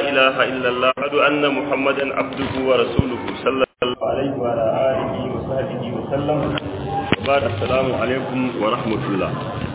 إله إلا الله أشهد أن محمدا عبده ورسوله صلى الله عليه وعلى آله وصحبه وسلم وبعد السلام عليكم ورحمة الله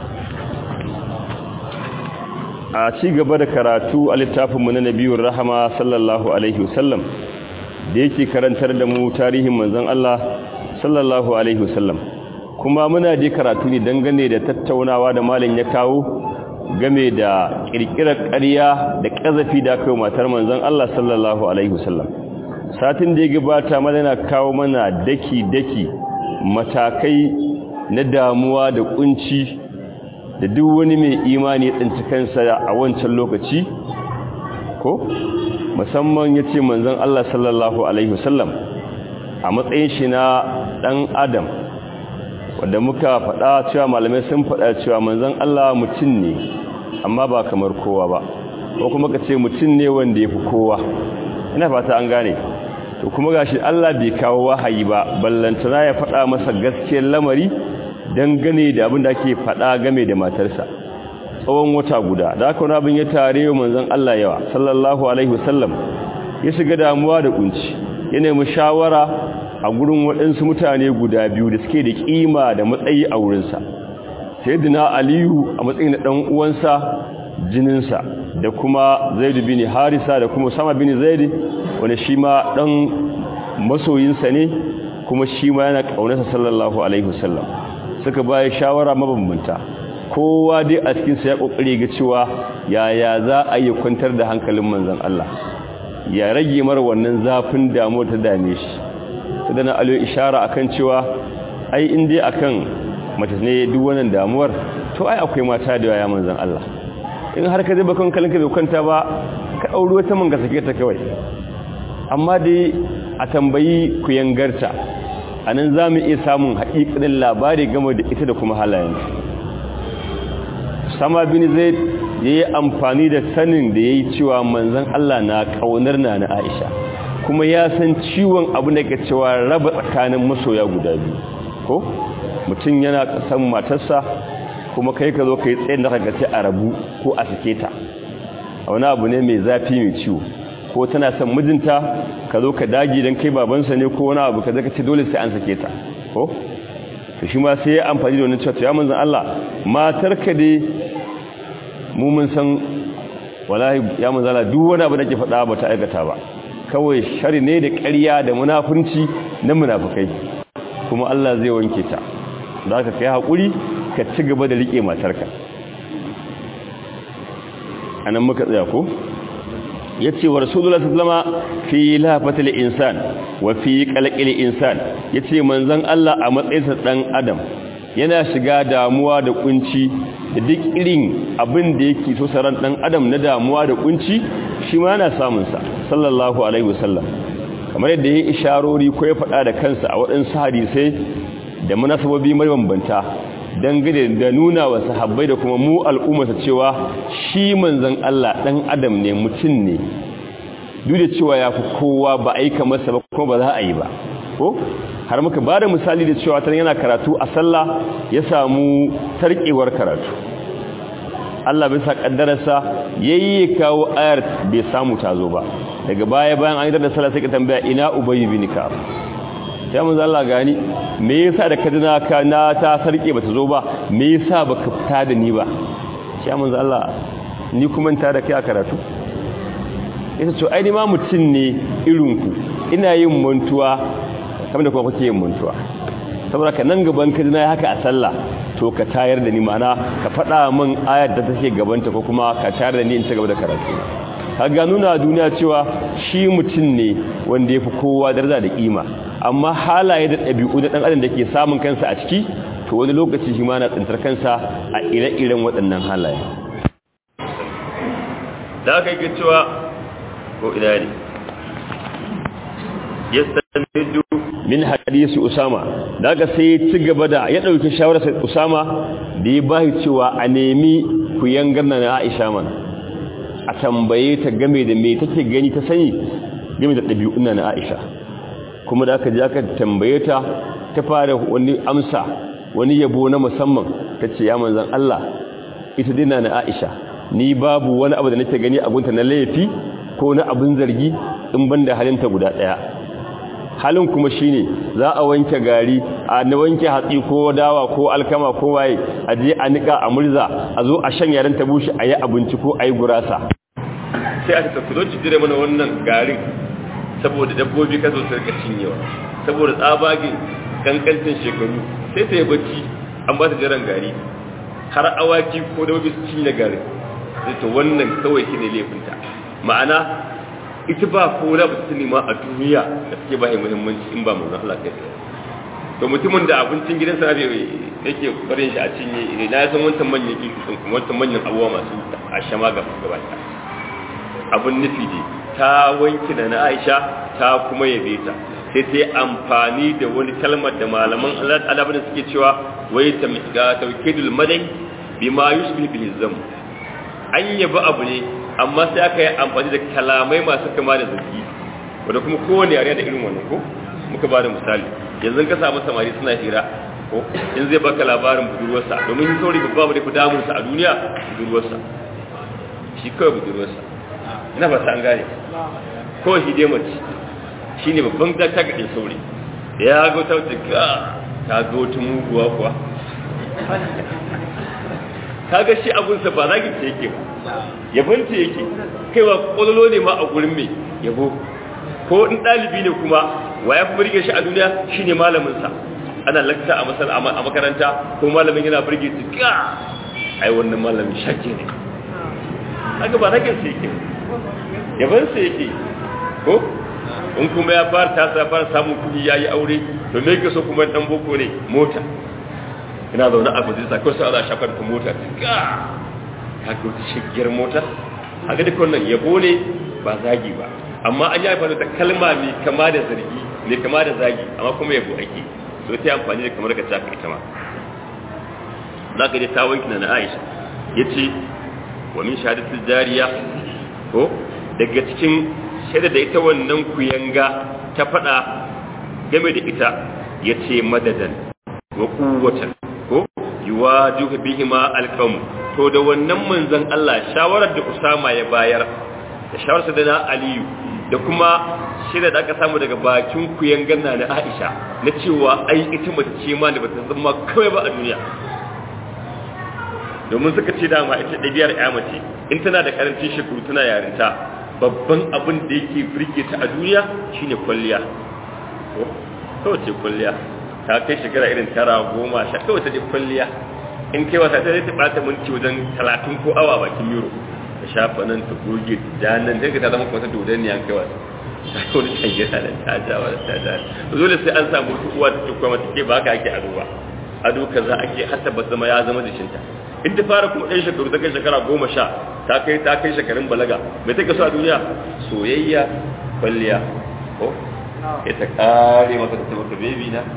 a ci gaba da karatu a littafinmu na nabiyun rahama sallallahu alaihi wasallam da yake karantar da mu tarihin manzon Allah sallallahu alaihi wasallam kuma muna je karatu ne dangane da tattaunawa da malin ya kawo game da kirkirar ƙarya da ƙazafi da kai matar manzon Allah sallallahu alaihi wasallam satin da ya gabata mana kawo mana daki daki matakai na damuwa da kunci da duk wani mai imani ya tsinci kansa a wancan lokaci ko musamman ya ce manzon Allah sallallahu Alaihi wasallam a matsayin shi na ɗan adam wadda muka faɗa cewa malamai sun faɗa cewa manzon Allah mutum ne amma ba kamar kowa ba ko kuma ka ce mutum ne wanda ya fi kowa ina fata an gane to kuma gashi Allah bai kawo wahayi ba ballantana ya faɗa masa gaskiyar lamari dangane da abin da ake faɗa game da matarsa tsawon wata guda da aka wani abin ya tare wa manzon Allah yawa sallallahu alaihi wasallam ya shiga damuwa da kunci ya nemi shawara a gurin waɗansu mutane guda biyu da suke da kima da matsayi a wurinsa sayyidina aliyu a matsayin da ɗan uwansa jininsa da kuma zaidu bin harisa da kuma sama bin zaidu wanda shi ma ɗan masoyinsa ne kuma shi ma yana ƙaunarsa sallallahu alaihi wasallam suka baya shawara mabambanta kowa dai a cikinsa ya kokari ga cewa yaya za a yi kwantar da hankalin manzon Allah ya rage mar wannan zafin damuwa ta dame shi sai na alo ishara akan cewa ai in dai akan mace ne duk wannan damuwar to ai akwai mata da yaya manzon Allah in har ka zaba kan kalinka bai kwanta ba ka auri wata man ga sake ta kawai amma dai a tambayi ku yangarta a nan za mu iya samun haƙiƙanin labari game da ita da kuma halayen sama bin zai ya yi amfani da sanin da ya yi cewa manzan Allah na ƙaunar na na aisha kuma ya san ciwon abu da ke cewa raba tsakanin masoya guda biyu ko mutum yana ƙasan matarsa kuma kai ka zo ka yi tsayin da ka a rabu ko a sake ta wani abu ne mai zafi mai ciwo ko tana son mijinta ka zo ka dagi don kai babansa ne ko wani abu ka zaka ce dole sai an sake ta ko to shi ma sai ya amfani da wannan cewa ya manzon Allah matar ka dai mu mun san wallahi ya manzon Allah duk wani abu da ke faɗa ba ta aikata ba kawai shari ne da ƙarya da munafunci na munafukai kuma Allah zai wanke ta da ka kai hakuri ka ci gaba da rike matarka anan muka tsaya ko yace wa rasulullah sallama fi lafatil insan wa fi qalqil insan yace manzon Allah a matsayinsa dan adam yana shiga damuwa da kunci da duk irin abin da yake so saran dan adam na damuwa da kunci shi ma yana samun sa sallallahu alaihi wasallam kamar yadda yayi isharori ko ya faɗa da kansa a waɗansu hadisai da munasababi mabambanta dangane da nuna wa sahabbai da kuma mu al'ummarsa cewa shi manzon Allah dan adam ne mutum ne duk da cewa ya fi kowa ba aika masa ba kuma ba za a yi ba ko har muka ba da misali da cewa tan yana karatu a sallah ya samu tarkewar karatu Allah bisa kaddararsa yayi kawo ayar bai samu tazo ba daga baya bayan an yi da sallah sai ka tambaya ina ubayy bin ka'ab sai mun Allah gani me yasa da kadina ka na ta sarke bata zo ba me yasa baka fita da ni ba sai mun Allah ni kuma ta da kai a karatu ita ce ai ni ma mutun ne irin ku ina yin mantuwa kamar da kuma kuke yin mantuwa saboda ka nan gaban kadina haka a sallah to ka tayar da ni mana ka faɗa min ayar da take gabanta ko kuma ka tayar da ni in ci gaba da karatu kaga nuna duniya cewa shi mutum ne wanda ya fi kowa daraja da kima amma halaye da ɗabi'u da ɗan adam da ke samun kansa a ciki to wani lokaci shi ma na tsintar kansa a ire-iren waɗannan halaye da aka yi cewa ko ina ne ya sanu min hadisi usama da aka sai ci gaba da ya ɗauki shawarar usama da ya bashi cewa a nemi ku yangar na aisha mana a tambaye ta game da me take gani ta sani game da ɗabi'un na aisha kuma da aka je aka tambaye ta ta fara wani amsa wani yabo na musamman ta ce ya manzan Allah ita dina na Aisha ni babu wani abu da nake gani a gunta na laifi ko na abin zargi in banda halinta guda ɗaya halin kuma shine za a wanke gari a na wanke hatsi ko dawa ko alkama ko waye a je a nika a murza a zo a shan yaren ta bushe a yi abinci ko a yi gurasa sai a tafi zo ci dire mana wannan garin saboda dabbobi ka zo su rika cinyewa saboda tsabagin kankancin shekaru sai ta yi bacci an ba ta jiran gari har awaki ko dabbobi su cinye garin sai to wannan kawai shi ne laifinta ma'ana ita ba ko da ba ta nema a duniya da suke ba yi muhimmanci in ba mu na Allah kai to mutumin da abincin gidansa ne yake barin shi a cinye na san wancan manyan kifi wancan manyan abubuwa masu a shama gaba gaba abin nufi ne ta wanki na na Aisha ta kuma yabe ta sai ta yi amfani da wani kalmar da malaman Allah ta'ala bane suke cewa wai ta miska tawkidul madai bima yusbih bil zam an yabi abu ne amma sai aka yi amfani da kalamai masu kama da zargi wanda kuma kowane yare da irin wannan ko muka ba da misali yanzu ka samu samari suna hira ko in zai baka labarin budurwarsa domin yin sauri babba da fi damunsa a duniya budurwarsa shi kawai budurwarsa ina ba an gane kawai shi dai mace shi ne babban da ta gaɗin sauri da ya ga wata wata ga ta ga wata muguwa kuwa ka ga shi abunsa ba zagin ce yake ba yabon ce yake kaiwa ƙwallo ne ma a gurin mai yabo ko in ɗalibi ne kuma wa ya fi birge shi a duniya shi ne malaminsa ana lakta a masal a makaranta ko malamin yana birge su ga ai wannan malamin shake ne haka ba zagin ce yake yabon sa yake ko in kuma ya fara tasa fara samun kuɗi ya yi aure to me ka so kuma dan boko ne mota ina zaune a majalisa ko sai za a shafar ta mota ga ka ga wata shigiyar mota a ga duk wannan yabo ne ba zagi ba amma an yi amfani da kalma mai kama da zargi mai kama da zagi amma kuma yabo ake so ta yi amfani da kamar ka caka ita ma za ka je ta wanki na Aisha ya ce wa min shahadatul jariya ko daga cikin shaida da ita wannan kuyanga ta faɗa game da ita ya ce madadan wa kuwatan ko yuwaju bihima alqam to da wannan manzon Allah shawarar da Usama ya bayar da shawarar da na Aliyu da kuma shirya da aka samu daga bakin kuyangan na Aisha na cewa ai ita mace ce ma da bata zama kawai ba a duniya domin suka ce dama ita ɗabi'ar ya mace in tana da karancin shekaru tana yarinta babban abin da yake birge ta a duniya shine kwalliya kawai ce kwalliya ta kai shekara irin tara goma sha kawai ta je kwalliya in kai wasa ta zai ta ɓata minti wajen talatin ko awa bakin euro ta shafa nan ta goge ta nan sai ka ta zama kuma ta dodon ne an kai wasa ta kai wani can gida da ta ja wa ta ja dole sai an samu wata uwa ta tukwa mata ke ba ka ake ado ba ado kaza ake hatta ba zama ya zama jikinta in ta fara kuma ɗan shekaru ta kai shekara goma sha ta kai ta kai shekarun balaga mai take so a duniya soyayya kwalliya ko ya ta kare mata ta mata bebi na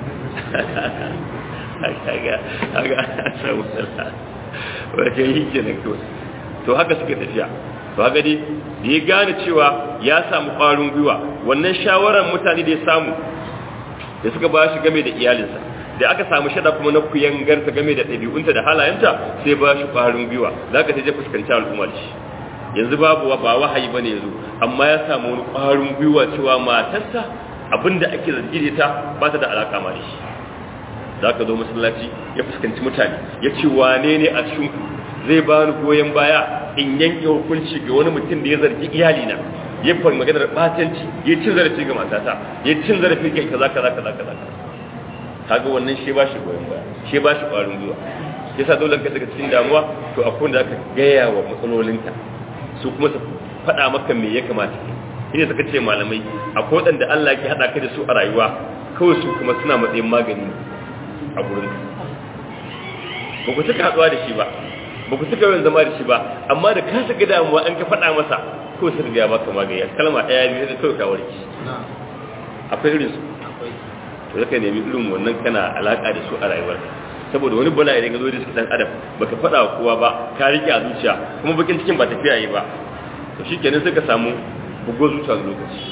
kaga kaga samu sala wace yi kenan to to haka suke tafiya to haka dai da ya gane cewa ya samu ƙwarin gwiwa wannan shawarar mutane da ya samu da suka ba shi game da iyalinsa da aka samu shada kuma na kuyangarta game da ɗabi'unta da halayenta sai ba shi ƙwarin gwiwa za ka je fuskanci al'umma da shi yanzu babu ba wahayi ba ne yanzu amma ya samu wani ƙwarin gwiwa cewa matarsa abinda ake zargi da ita ba ta da alaƙa ma da shi za ka zo masallaci ya fuskanci mutane ya ce wane ne a cikin zai ba ni goyon baya in yanke hukunci ga wani mutum da ya zargi iyalina ya fara maganar batanci ya cin zarafi ga matata ya cin zarafi ga kaza kaza kaza kaza kaga wannan shi ba shi goyon baya shi ba shi ƙwarin gwiwa yasa dole ka daga cikin damuwa to akwai wanda aka gaya wa matsalolinka su kuma su faɗa maka me ya kamata ina suka ce malamai akwai waɗanda Allah ke haɗa ka da su a rayuwa kawai su kuma suna matsayin magani a gurin ba ku cika haɗuwa da shi ba ba ku cika yawan zama da shi ba amma da ka shiga damuwa an ka faɗa masa ko su riga maka magani kalma ɗaya biyu da kawai ka warke akwai irin su to zaka nemi irin wannan kana alaka da su a rayuwarka saboda wani bala idan ka zo da shi dan adam baka faɗa wa kowa ba ka rike a zuciya kuma bakin cikin ba tafiya yi ba to shikenan sai ka samu bugo zuciya da lokaci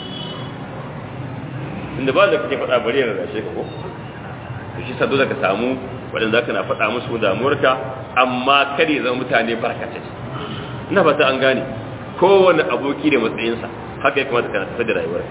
inda ba da kake faɗa bari yana rashe ka ko to shi sa dole ka samu wadanda zaka na faɗa musu damuwarka amma kare zama mutane barkatai ina fata an gane kowane aboki da matsayinsa haka ya kamata kana tafi da rayuwarka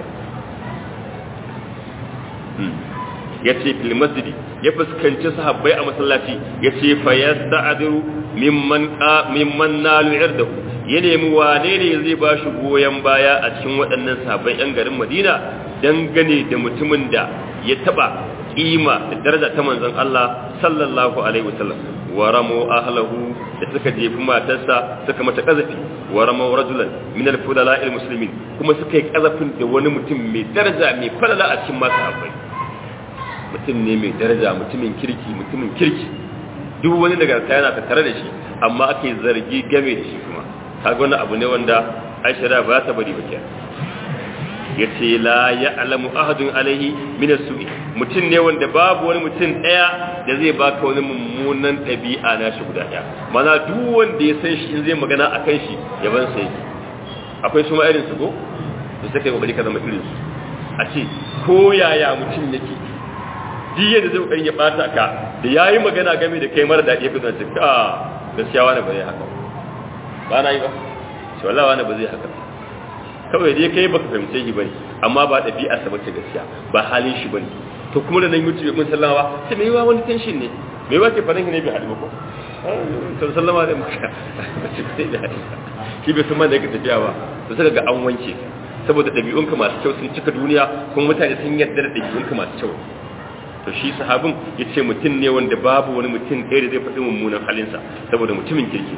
ya ce fil masjidi ya fuskanci sahabbai a masallaci ya ce fa yasta'diru mimman mimman nalu irdahu ya nemi wane ne zai ba shi goyon baya a cikin waɗannan sahabbai yan garin Madina dangane da mutumin da ya taba kima da daraja ta manzon Allah sallallahu alaihi wasallam wa ramu ahlahu da suka jefi matarsa suka mata kazafi wa ramu rajulan min al-fudala al-muslimin kuma suka yi kazafin da wani mutum mai daraja mai falala a cikin masu habbai mutum ne mai daraja mutumin kirki mutumin kirki duk wani daga yana tattare da shi amma ake zargi game da shi kuma kaga wani abu ne wanda Aisha ba ta bari ba kenan yace la ya'lamu ahadun alaihi min as-su'i mutum ne wanda babu wani mutum daya da zai baka wani mummunan dabi'a na shi guda daya mana duk wanda ya san shi in zai magana akan shi yaban sai akwai su ma irin su ko to sai kai kokari ka zama irin su a ce ko yaya mutum yake duk yadda zai kokarin ya bata ka da yayi magana game da kai mara dadi ya kasance ka gaskiya wani ba zai haka ba na yi ba shi wallahi wani ba zai haka kawai dai kai baka fahimce shi bane amma ba ɗabi'a sa bace gaskiya ba halin shi bane to kuma da nan mutu mun sallama sai mai wa wani tension ne mai wa ke farin ne bai haɗu ko to sallama da maka shi bai san ma da yake tafiya ba to sai ga an wanke saboda ɗabi'unka masu kyau sun cika duniya kuma mutane sun yarda da ɗabi'unka masu kyau to shi sahabin ya ce mutum ne wanda babu wani mutum ɗaya da zai faɗi mummunan halinsa saboda mutumin kirki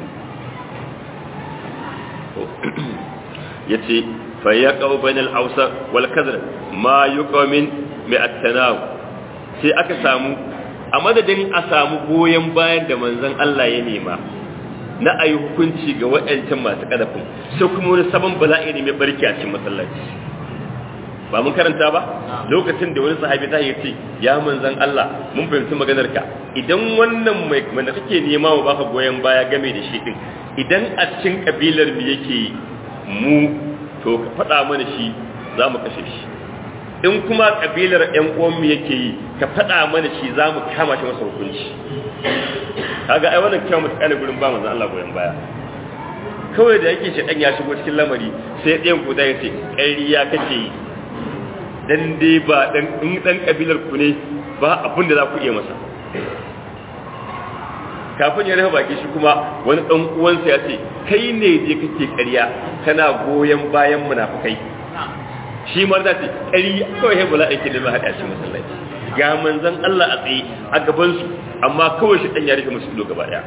ya ce fa ya kawo bainal ausa wal kazar ma yi min mai attanawu sai aka samu a madadin a samu goyon bayan da manzon Allah ya nema na ayi hukunci ga waɗancan masu kadafin sai kuma wani sabon bala'i ne mai barki a cikin masallaci ba mun karanta ba lokacin da wani sahabi ta yi ce ya manzon Allah mun fahimci maganar ka idan wannan mai wanda kake nema wa baka goyon baya game da shi din idan a cikin kabilar mu yake mu to ka faɗa mana shi za mu kashe shi in kuma kabilar ƴan uwanmu yake yi ka faɗa mana shi za mu kama shi masa hukunci kaga ai wannan kyau mutu kana gurin ba manzon Allah goyon baya kawai da yake shi dan ya shigo cikin lamari sai ɗayan guda ya ce ƙarya kake yi dan dai ba dan in dan kabilar ku ne ba abin da za ku iya masa kafin ya rufe baki shi kuma wani dan uwansa ya ce kai ne je kake ƙarya kana goyon bayan munafikai shi ma da ce ƙarya kawai sai bala ake da hada shi masallaci ga manzon Allah a tsaye a gaban su amma kawai shi dan ya rufe musu ido gaba daya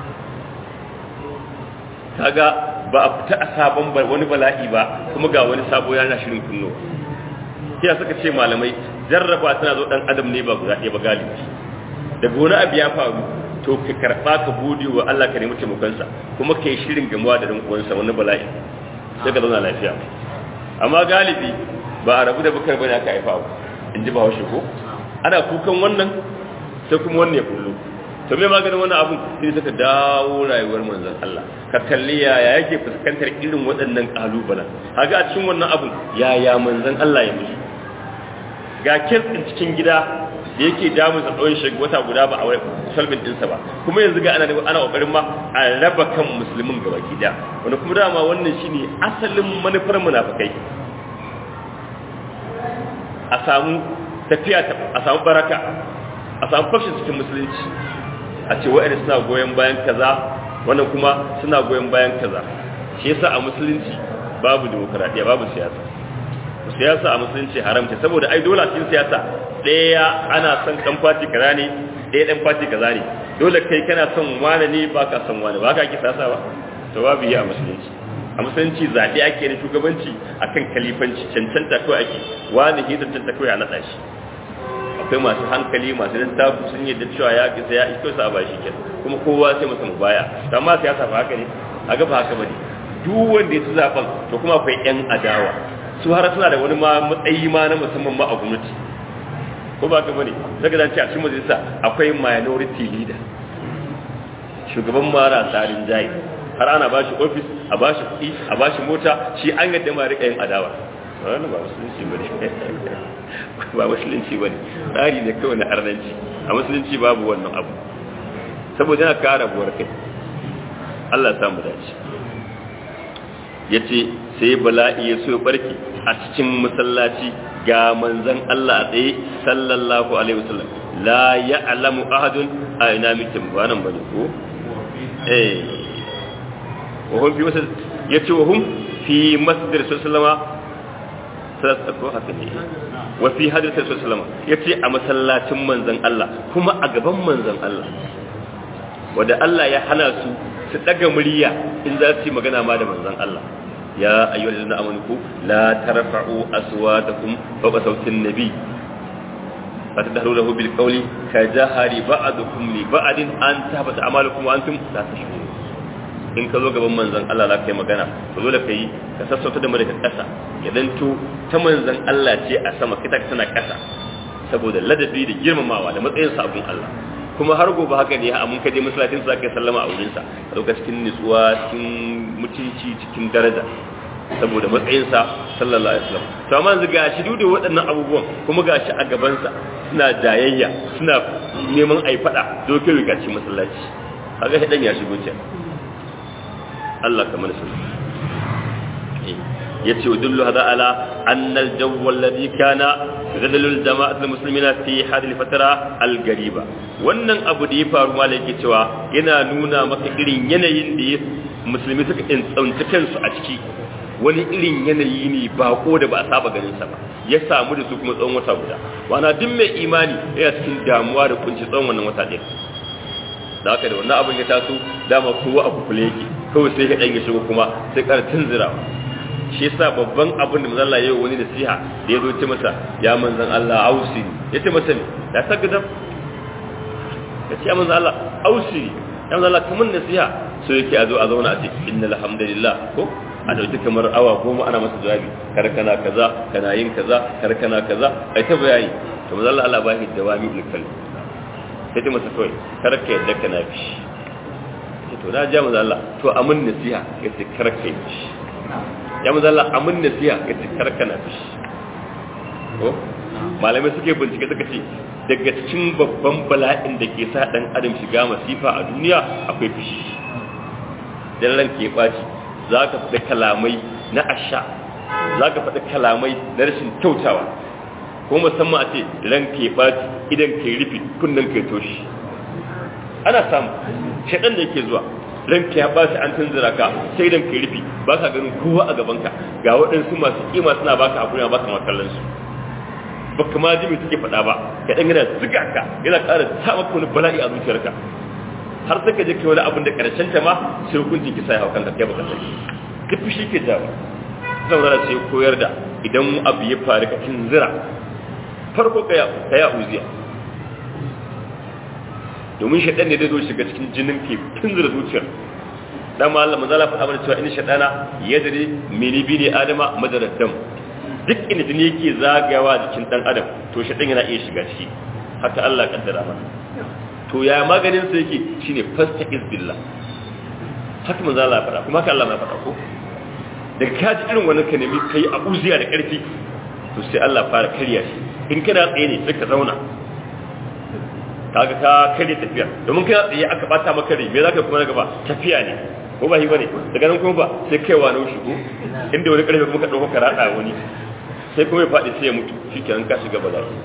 kaga ba a fita a sabon wani bala'i ba kuma ga wani sabo yana shirin kunno sai suka ce malamai jarraba tana zo dan adam ne ba guda ɗaya ba galibi daga wani abu ya faru to ka karɓa ka bude wa Allah ka nemi taimakonsa kuma ka yi shirin gamuwa da uwansa wani bala'i sai ka zauna lafiya amma galibi ba a rabu da bukar bane aka haifa ba in ji ba haushe ko ana kukan wannan sai kuma wannan ya kullu to me maganin wannan abun sai suka dawo rayuwar manzon Allah ka kalli yaya yake fuskantar irin waɗannan kalubalen haga a cikin wannan abun yaya manzon Allah ya musu ga kirkin cikin gida da yake damu sa tsawon shi wata guda ba a wai salbin dinsa ba kuma yanzu ga ana ana kokarin ma a raba kan musulmin gaba gida wanda kuma dama wannan shine asalin manufar munafikai a samu tafiya a samu baraka a samu fashin cikin musulunci a ce wa'anda suna goyon bayan kaza wannan kuma suna goyon bayan kaza shi yasa a musulunci babu demokradiya babu siyasa siyasa a musulunci haramta saboda ai dole a cikin siyasa ɗaya ana son ɗan fati kaza ne ɗaya ɗan fati kaza ne dole kai kana son wani ne ba ka son wani ba ka ake siyasa ba to babu yi a musulunci a musulunci zaɓe ake na shugabanci akan kalifanci cancanta kawai ake wani ke cancanta kawai a naɗa shi akwai masu hankali masu littafi sun yadda cewa ya kisa ya isko sa ba shi kenan kuma kowa sai masa mu baya amma siyasa ba haka ne a ga ba haka bane duk wanda ya ci zaben to kuma akwai yan adawa su har suna da wani matsayi ma na musamman ma a gwamnati ko ba ka bane daga zance a cikin majalisa akwai minority leader shugaban mara tsarin jayi har ana ba shi ofis a ba shi kuɗi a ba shi mota shi an yadda ma rika yin adawa wannan ba musulunci bane ba musulunci bane tsari ne kawai na arnanci a musulunci babu wannan abu saboda yana kara buwar kai Allah ya samu dace yace sai bala'i ya so barki a cikin masallaci ga manzon Allah a tsaye sallallahu alaihi wasallam la ya'lamu ahadun a ina mutum ba nan bane ko eh wa hum fi masjid yace wa hum fi masjid sallama sallallahu ko haka ne wa fi hadith sallama yace a masallacin manzon Allah kuma a gaban manzon Allah wanda Allah ya hana su su daga murya in za su yi magana ma da manzon Allah يا أيها الذين آمنوا لا ترفعوا أصواتكم فوق صوت النبي فتدهروا له بالقول كجهر بعضكم لبعض أن تهبط أعمالكم وأنتم لا تشعرون in ka zo gaban manzon Allah za ka yi magana ka zo da ka yi ka sassauta da mara ƙasa ya danto ta manzon Allah ce a sama kita tana ƙasa saboda ladabi da girmamawa da matsayin sabon Allah kuma har gobe haka ne a mun kaje masallacin sa kai sallama a wurin sa a lokacin cikin nutsuwa cikin mutunci cikin daraja saboda matsayin sa sallallahu alaihi wasallam to amma yanzu gashi duk da waɗannan abubuwan kuma gashi a gaban sa suna jayayya suna neman ai fada dokin rigaci masallaci kaga hidan ya shigo ce Allah kamar sallallahu yace wa dullu hada ala anna al-jaw alladhi kana gadalul jama'at al-muslimina fi hadhihi al-fatara al-gariba wannan abu da ya faru malai yake cewa yana nuna maka irin yanayin da musulmi suka tsanci kansu a ciki wani irin yanayi ne bako da ba a saba ganin sa ba ya samu da su kuma tsawon wata guda wana duk mai imani yana cikin damuwa da kunci tsawon wannan wata ɗaya da haka da wannan abin ya taso dama kowa a kufule yake kawai sai ka ɗan ya shigo kuma sai ƙara tunzirawa shi yasa babban abin da manzon Allah ya yi wani nasiha da ya zo ce masa ya manzon Allah ausi ya ce masa ne ya saka da ya ce ya manzon Allah ausi ya manzon Allah kamar nasiha so yake a zo a zauna a ce innal hamdalillah ko a dauki kamar awa goma ana masa jawabi kar kana kaza kana yin kaza kar kana kaza ai ta bayani to manzon Allah Allah ba shi dawami ulkal sai ta masa kawai kar ka yadda kana bi to na ja manzon Allah to amin nasiha yace kar ka yi ya maza Allah amin nasiha ya ce karkana fishi ko malamai suke bincike suka ce daga cikin babban bala'in da ke sa dan adam shiga masifa a duniya akwai fishi dan ran ke baci za ka faɗi kalamai na asha za ka faɗi kalamai na rashin kyautawa ko musamman a ce ran ke baci idan ke rufe kunnen ke toshi ana samu shaɗan da yake zuwa ranka ya bashi an tunzura ka sai dan kai rufi ba ka ganin kowa a gabanka ga waɗansu masu kima suna baka a kuma baka makallan su ba kuma ji mai suke faɗa ba ka dan yana zuga ka yana ƙara sa maka wani bala'i a zuciyarka har sai ka je kai wani abin da ƙarshen ta ma sai hukuncin kisa ya hau kanka kai baka sani duk fushi ke jawo zan zara sai koyar da idan abu ya faru ka tunzura farko ka ya uziya domin shaɗan ne da zo shiga cikin jinin ke tunzura zuciyar dan ma Allah manzala faɗa mana cewa in shaɗana ya dare mini bi ne adama madarar dam duk inda jini yake zagayawa jikin dan adam to shaɗan yana iya shiga ciki haka Allah kaddara mana to ya maganin sa yake shine fasta izbillah haka manzala faɗa kuma haka Allah ma faɗa ko da ka ji irin wannan ka nemi kai a uziya da ƙarfi to sai Allah fara karya shi in kana tsaye ne sai ka zauna kaga ka kare tafiya domin kai tsaye aka bata maka rai me zaka kuma na gaba tafiya ne ko ba shi bane daga nan kuma ba sai kaiwa na shigo inda wani karfe kuma ka dauko ka rada wani sai kuma ya fadi sai ya mutu shikenan ka shiga bala'i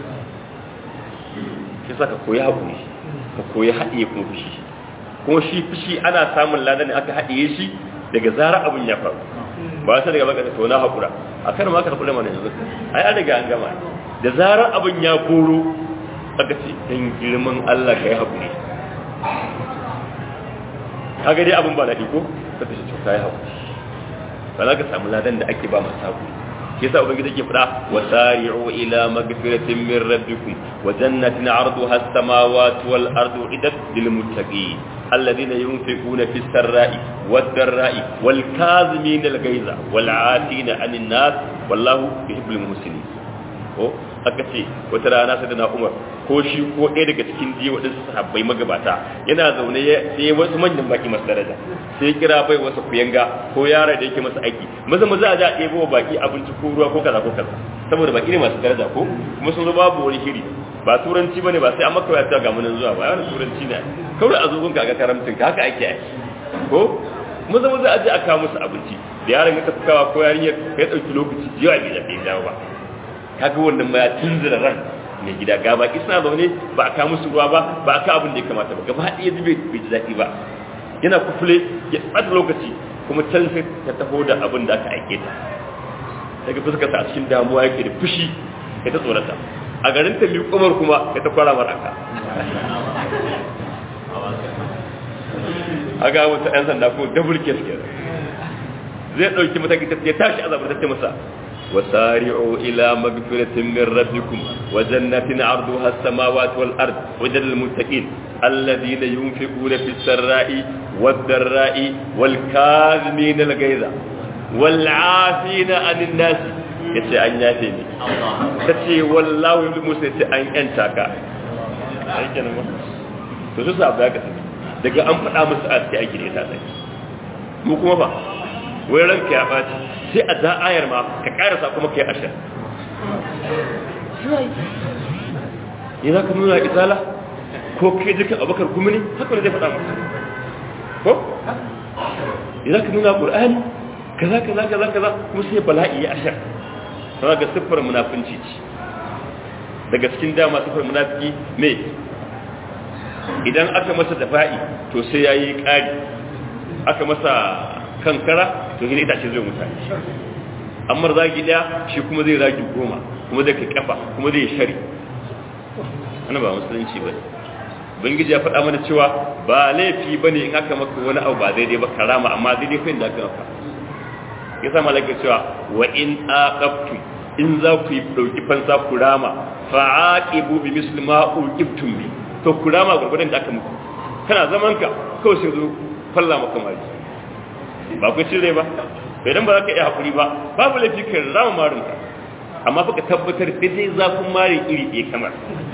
sai saka koyi hakuri ka koyi haɗiye kuma fushi kuma shi fushi ana samun ladan aka haɗiye shi daga zarar abin ya faru ba sai daga baka to na hakura akan ma ka hakura mana yanzu ai an riga an gama da zarar abin ya koro aka ce dan girman Allah ka yi haƙuri kaga dai abin ba daɗi ko ka ta ce ka yi haƙuri ba za ka samu ladan da ake ba masu haƙuri ke sa ubangiji ke faɗa wa sari'u ila magfiratin min rabbikum wa jannatin arduha as-samawati wal ardu idat lil muttaqin alladhina yunfiquna fis sarra'i wad dharra'i wal kazimin al ghaiza wal 'afina 'anil nas wallahu yuhibbul muhsinin ko aka ce wata rana sai da na umar ko shi ko ɗaya daga cikin jiya waɗansu sahabbai magabata yana zaune sai wasu manyan baki masu daraja sai kira bai wasu kuyanga ko yara da yake masa aiki maza maza a ja a ɗebo wa baki abinci ko ruwa ko kaza ko kaza saboda baki ne masu daraja ko kuma sun zo babu wani shiri ba turanci bane ba sai an maka wayar ga munan zuwa ba wani turanci ne kawai a zo gunka ga karamcin ka haka ake aiki ko maza maza a je a kawo musu abinci da yaron ya tafi kawa ko yarinyar ya ɗauki lokaci jiya bai zaɓe dawo ba kaga wannan ma ya tunzura ran mai gida ga baki suna zaune ba a kawo musu ruwa ba ba a kawo abin da ya kamata ba gaba ɗaya zube bai ji daɗi ba yana kufule ya ɓata lokaci kuma can sai ta taho da abin da aka aike ta daga fuskarsa a cikin damuwa yake da fushi ya ta tsorata a garin ta umar kuma ya ta kwara maraka a ga wata 'yan sanda ko double case ke zai ɗauki mataki ta ya tashi azabar ta ce masa وسارعوا إلى مغفرة من ربكم وجنة عرضها السماوات والأرض وجل المتقين الذين ينفقون في السراء والضراء والكاظمين الغيظ والعافين عن الناس yace an yafe ni tace wallahi ibn musa yace an yanta ka ai kenan to su sa ba ka daga an faɗa musu a cikin aiki ne ta sai mu kuma fa wai ranka ya ɓaci sai a za ayar ma ka ƙarasa kuma ka yi ashir yi za ka nuna izala ko kai jikin abokar gumini haka ne zai faɗa maka ko yi za ka nuna ƙur'ani kaza kaza kaza kaza kuma sai bala'i ya ashir sana ga siffar munafunci ce daga cikin dama siffar munafiki me idan aka masa dafa'i to sai ya yi ƙari aka masa kankara to gina itace zai mutane amma zagi daya shi kuma zai zagi goma kuma zai kai kafa kuma zai shari ana ba musulunci ba bangiji ya faɗa mana cewa ba laifi ba ne in aka maka wani abu ba daidai ba karama amma daidai fa da aka maka ya sa malaka cewa wa in aqabtum in za ku yi dauki fansa ku rama fa aqibu bi misli ma uqibtum bi to ku rama gurgurdan da aka muku kana zaman ka kawai sai zo falla maka mari ba ku cire ba idan ba za ka iya haƙuri ba babu laifi ka rama marinka amma fa ka tabbatar daidai zafin mari iri ɗaya kamar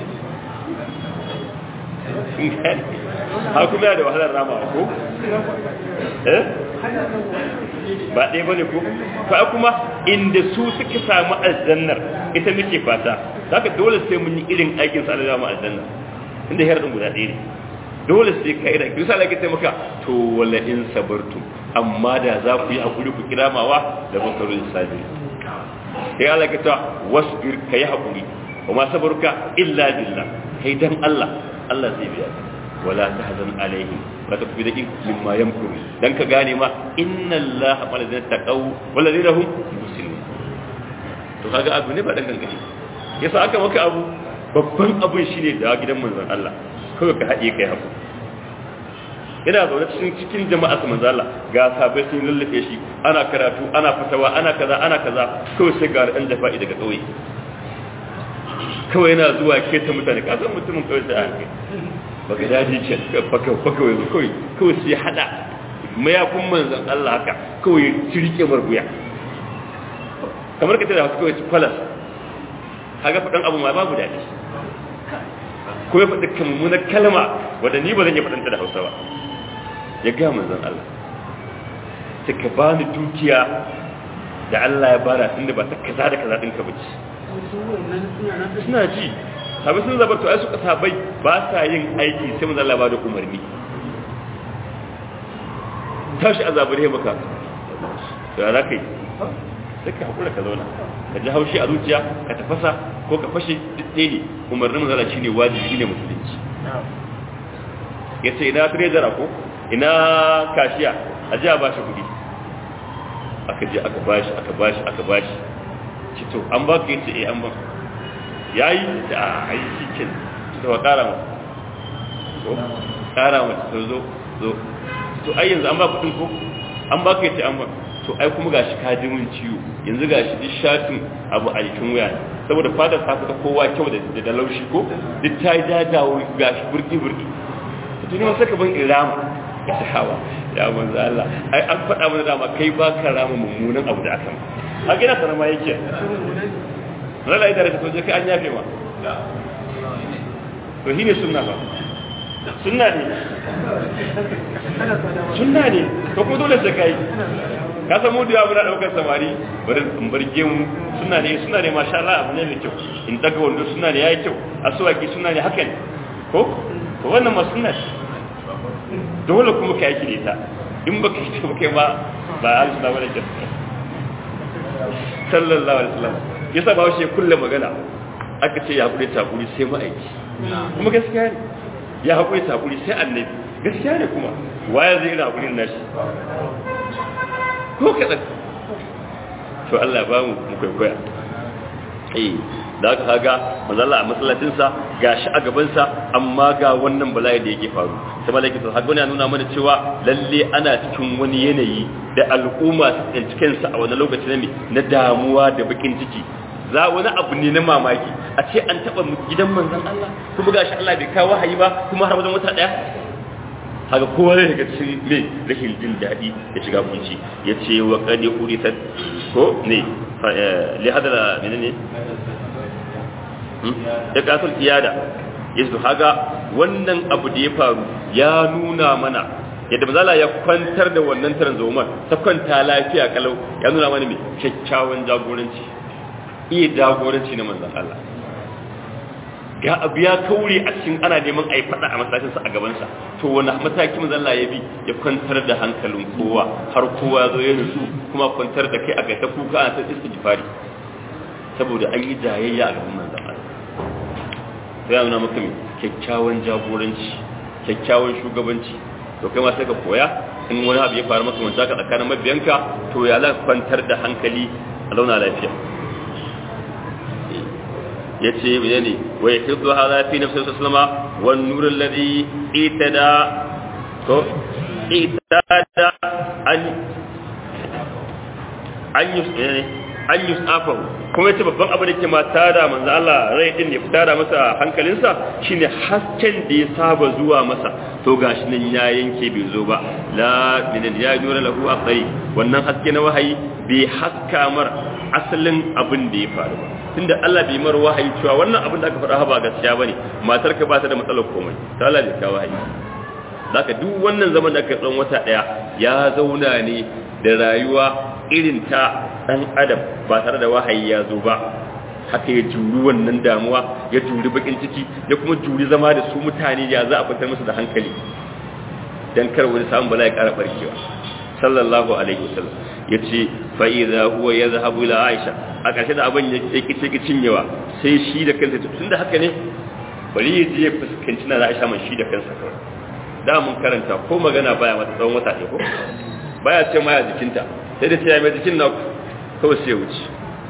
ha kuma yana da wahalar rama ko eh ba ɗaya ba ne ko fa kuma inda su suka samu aljannar ita muke fata za ka dole sai mun yi irin aikin sa alama aljannar inda yar ɗin guda ɗaya ne dole sai ka ira kisa lake sai maka to wala in sabartu amma da za ku yi hakuri ku kiramawa da bakarun sabiri sai Allah ka ta wasbir kai hakuri wa ma sabaruka illa billah kai dan Allah Allah zai biya wala tahzan alaihim wa takfi da mimma yamkuru dan ka gane ma inna Allah ma ladina taqaw wal ladina hum muslimun to kaga abu ne ba dan gangane yasa aka maka abu babban abun shine da gidan manzon Allah kawai ka haɗe kai haku ina zaune cikin cikin jama'a su manzala ga sabai sun lallafe shi ana karatu ana fitawa ana kaza ana kaza kawai sai ga ɗan jafa'i daga ƙauye kawai yana zuwa ke ta mutane ka san mutumin kawai sai aka baka daji ce baka baka wai kawai kawai sai hada mayakun manzon Allah haka kawai cirke marguya kamar ka tada kawai ci kwalas kaga faɗan abu ma babu daɗi ko ya faɗi mummunar kalma wadda ni ba zan iya faɗanta da hausa ba ya gaya manzan Allah ta ka ba ni dukiya da Allah ya bara tun da ba ta kaza da kaza ɗinka ba ci suna ji sabai sun zabar to ai suka sabai ba sa yin aiki sai manzan Allah ba da umarni tashi a zabure maka da za ka yi sai ka haƙura ka zauna ka ji haushi a zuciya ka tafasa ko ka fashe duk ɗaya ne umarnin mazala shi ne wajibi ne musulunci ya ce ina trezara ko ina kashiya a ji a ba shi kuɗi aka je aka ba shi aka ba shi aka ba shi ci to an ba ka yace eh an ba ya yi da a yi shi ke da wa ƙara mata ko ƙara mata to zo zo to ai yanzu an ba kuɗin ko an ba ka yace an ba to ai kuma gashi ka ji mun ciwo yanzu gashi duk shatin abu a jikin wuya saboda fadar ta fita kowa kyau da da laushi ko duk ta yi dadawo gashi burki burki to tuni ma saka ban irama ya ta hawa ya manzo Allah ai an faɗa mana dama kai ba ka rama mummunan abu da aka ma a gina sanar ma yake rala ida da to je kai an yafe ma to shine sunna ba sunna ne sunna ne ko kuma dole sai kai ka san mu da muna daukar samari bari in barge mu suna ne suna ne masha Allah abu ne mai kyau in daga wando suna ne yayi kyau aswaki suna ne haka ne ko to wannan ma sunna ce dole kuma ka yaki da ita in baka yi ba kai ma ba ahli sunna bane ke sallallahu alaihi wasallam yasa ba shi kulle magana aka ce ya hakuri ta hakuri sai ma'aiki kuma gaskiya ne ya hakuri ta hakuri sai annabi gaskiya ne kuma waye zai ina hakurin nashi ko kadan to Allah ba mu mu kwaikwaya eh da aka kaga manzala a masallacinsa ga shi a gabansa amma ga wannan bala'i da yake faru sai malaki to haka wani nuna mana cewa lalle ana cikin wani yanayi da al'umma su tsinci kansa a wani lokaci na na damuwa da bakin ciki za wani abu ne na mamaki a ce an taba gidan manzon Allah kuma gashi Allah bai kawo wahayi ba kuma har wajen wata daya haka kowa zai ga cikin me rashin jin daɗi ya shiga kunci ya ce wa kadi urisat ko ne li hadala menene ya kasar iyada ya su haga wannan abu da ya faru ya nuna mana yadda mazala ya kwantar da wannan tarzomar ta kwanta lafiya kalau ya nuna mana mai kyakkyawan jagoranci iya jagoranci na manzan Allah ga abu ya kaure a cikin ana neman a yi fada a masakinsa a gabansa to wani mataki manzan Allah ya bi ya kwantar da hankalin kowa har kowa zo ya nutsu kuma kwantar da kai a gaita kuka ana ta istighfari saboda an yi jayayya a gaban manzan Allah sai ya nuna maka mai kyakkyawan jagoranci kyakkyawan shugabanci to kai ma sai ka koya in wani abu ya faru maka wanda ka tsakanin mabiyanka to ya la kwantar da hankali a launa lafiya ya ce mene ne wa ya kirdu hada fi nafsi sallama wan nur alladhi itada to itada an an yusne an yusafahu kuma yace babban abu da ke mata da manzo Allah rai din ya fita da masa hankalinsa shine hasken da ya saba zuwa masa to gashi nan ya yanke bai zo ba la min ya jura lahu aqai wannan haske na wahayi bai haska mar asalin abin da ya faru ba tunda Allah bai mar wahayi cewa wannan abin da aka faɗa ba gaskiya bane matar ka ba ta da matsalar komai ta Allah bai kawo wahayi zaka duk wannan zaman da aka tsawon wata daya ya zauna ne da rayuwa irin ta dan adam ba tare da wahayi ya zo ba haka ya juri wannan damuwa ya juri bakin ciki ya kuma juri zama da su mutane ya za a kwantar musu da hankali dan kar wani samun bala ya kara barkewa sallallahu alaihi wasallam yace fa idza huwa yadhhabu ila aisha a ƙarshe da abin ya kice kicin yawa sai shi da kansa tunda haka ne bari ya je fuskanci na aisha man shi da kansa kawai da mun karanta ko magana baya mata tsawon wata ɗaya ko baya ce ma ya jikinta sai da ce ya mai jikin na kawai sai wuce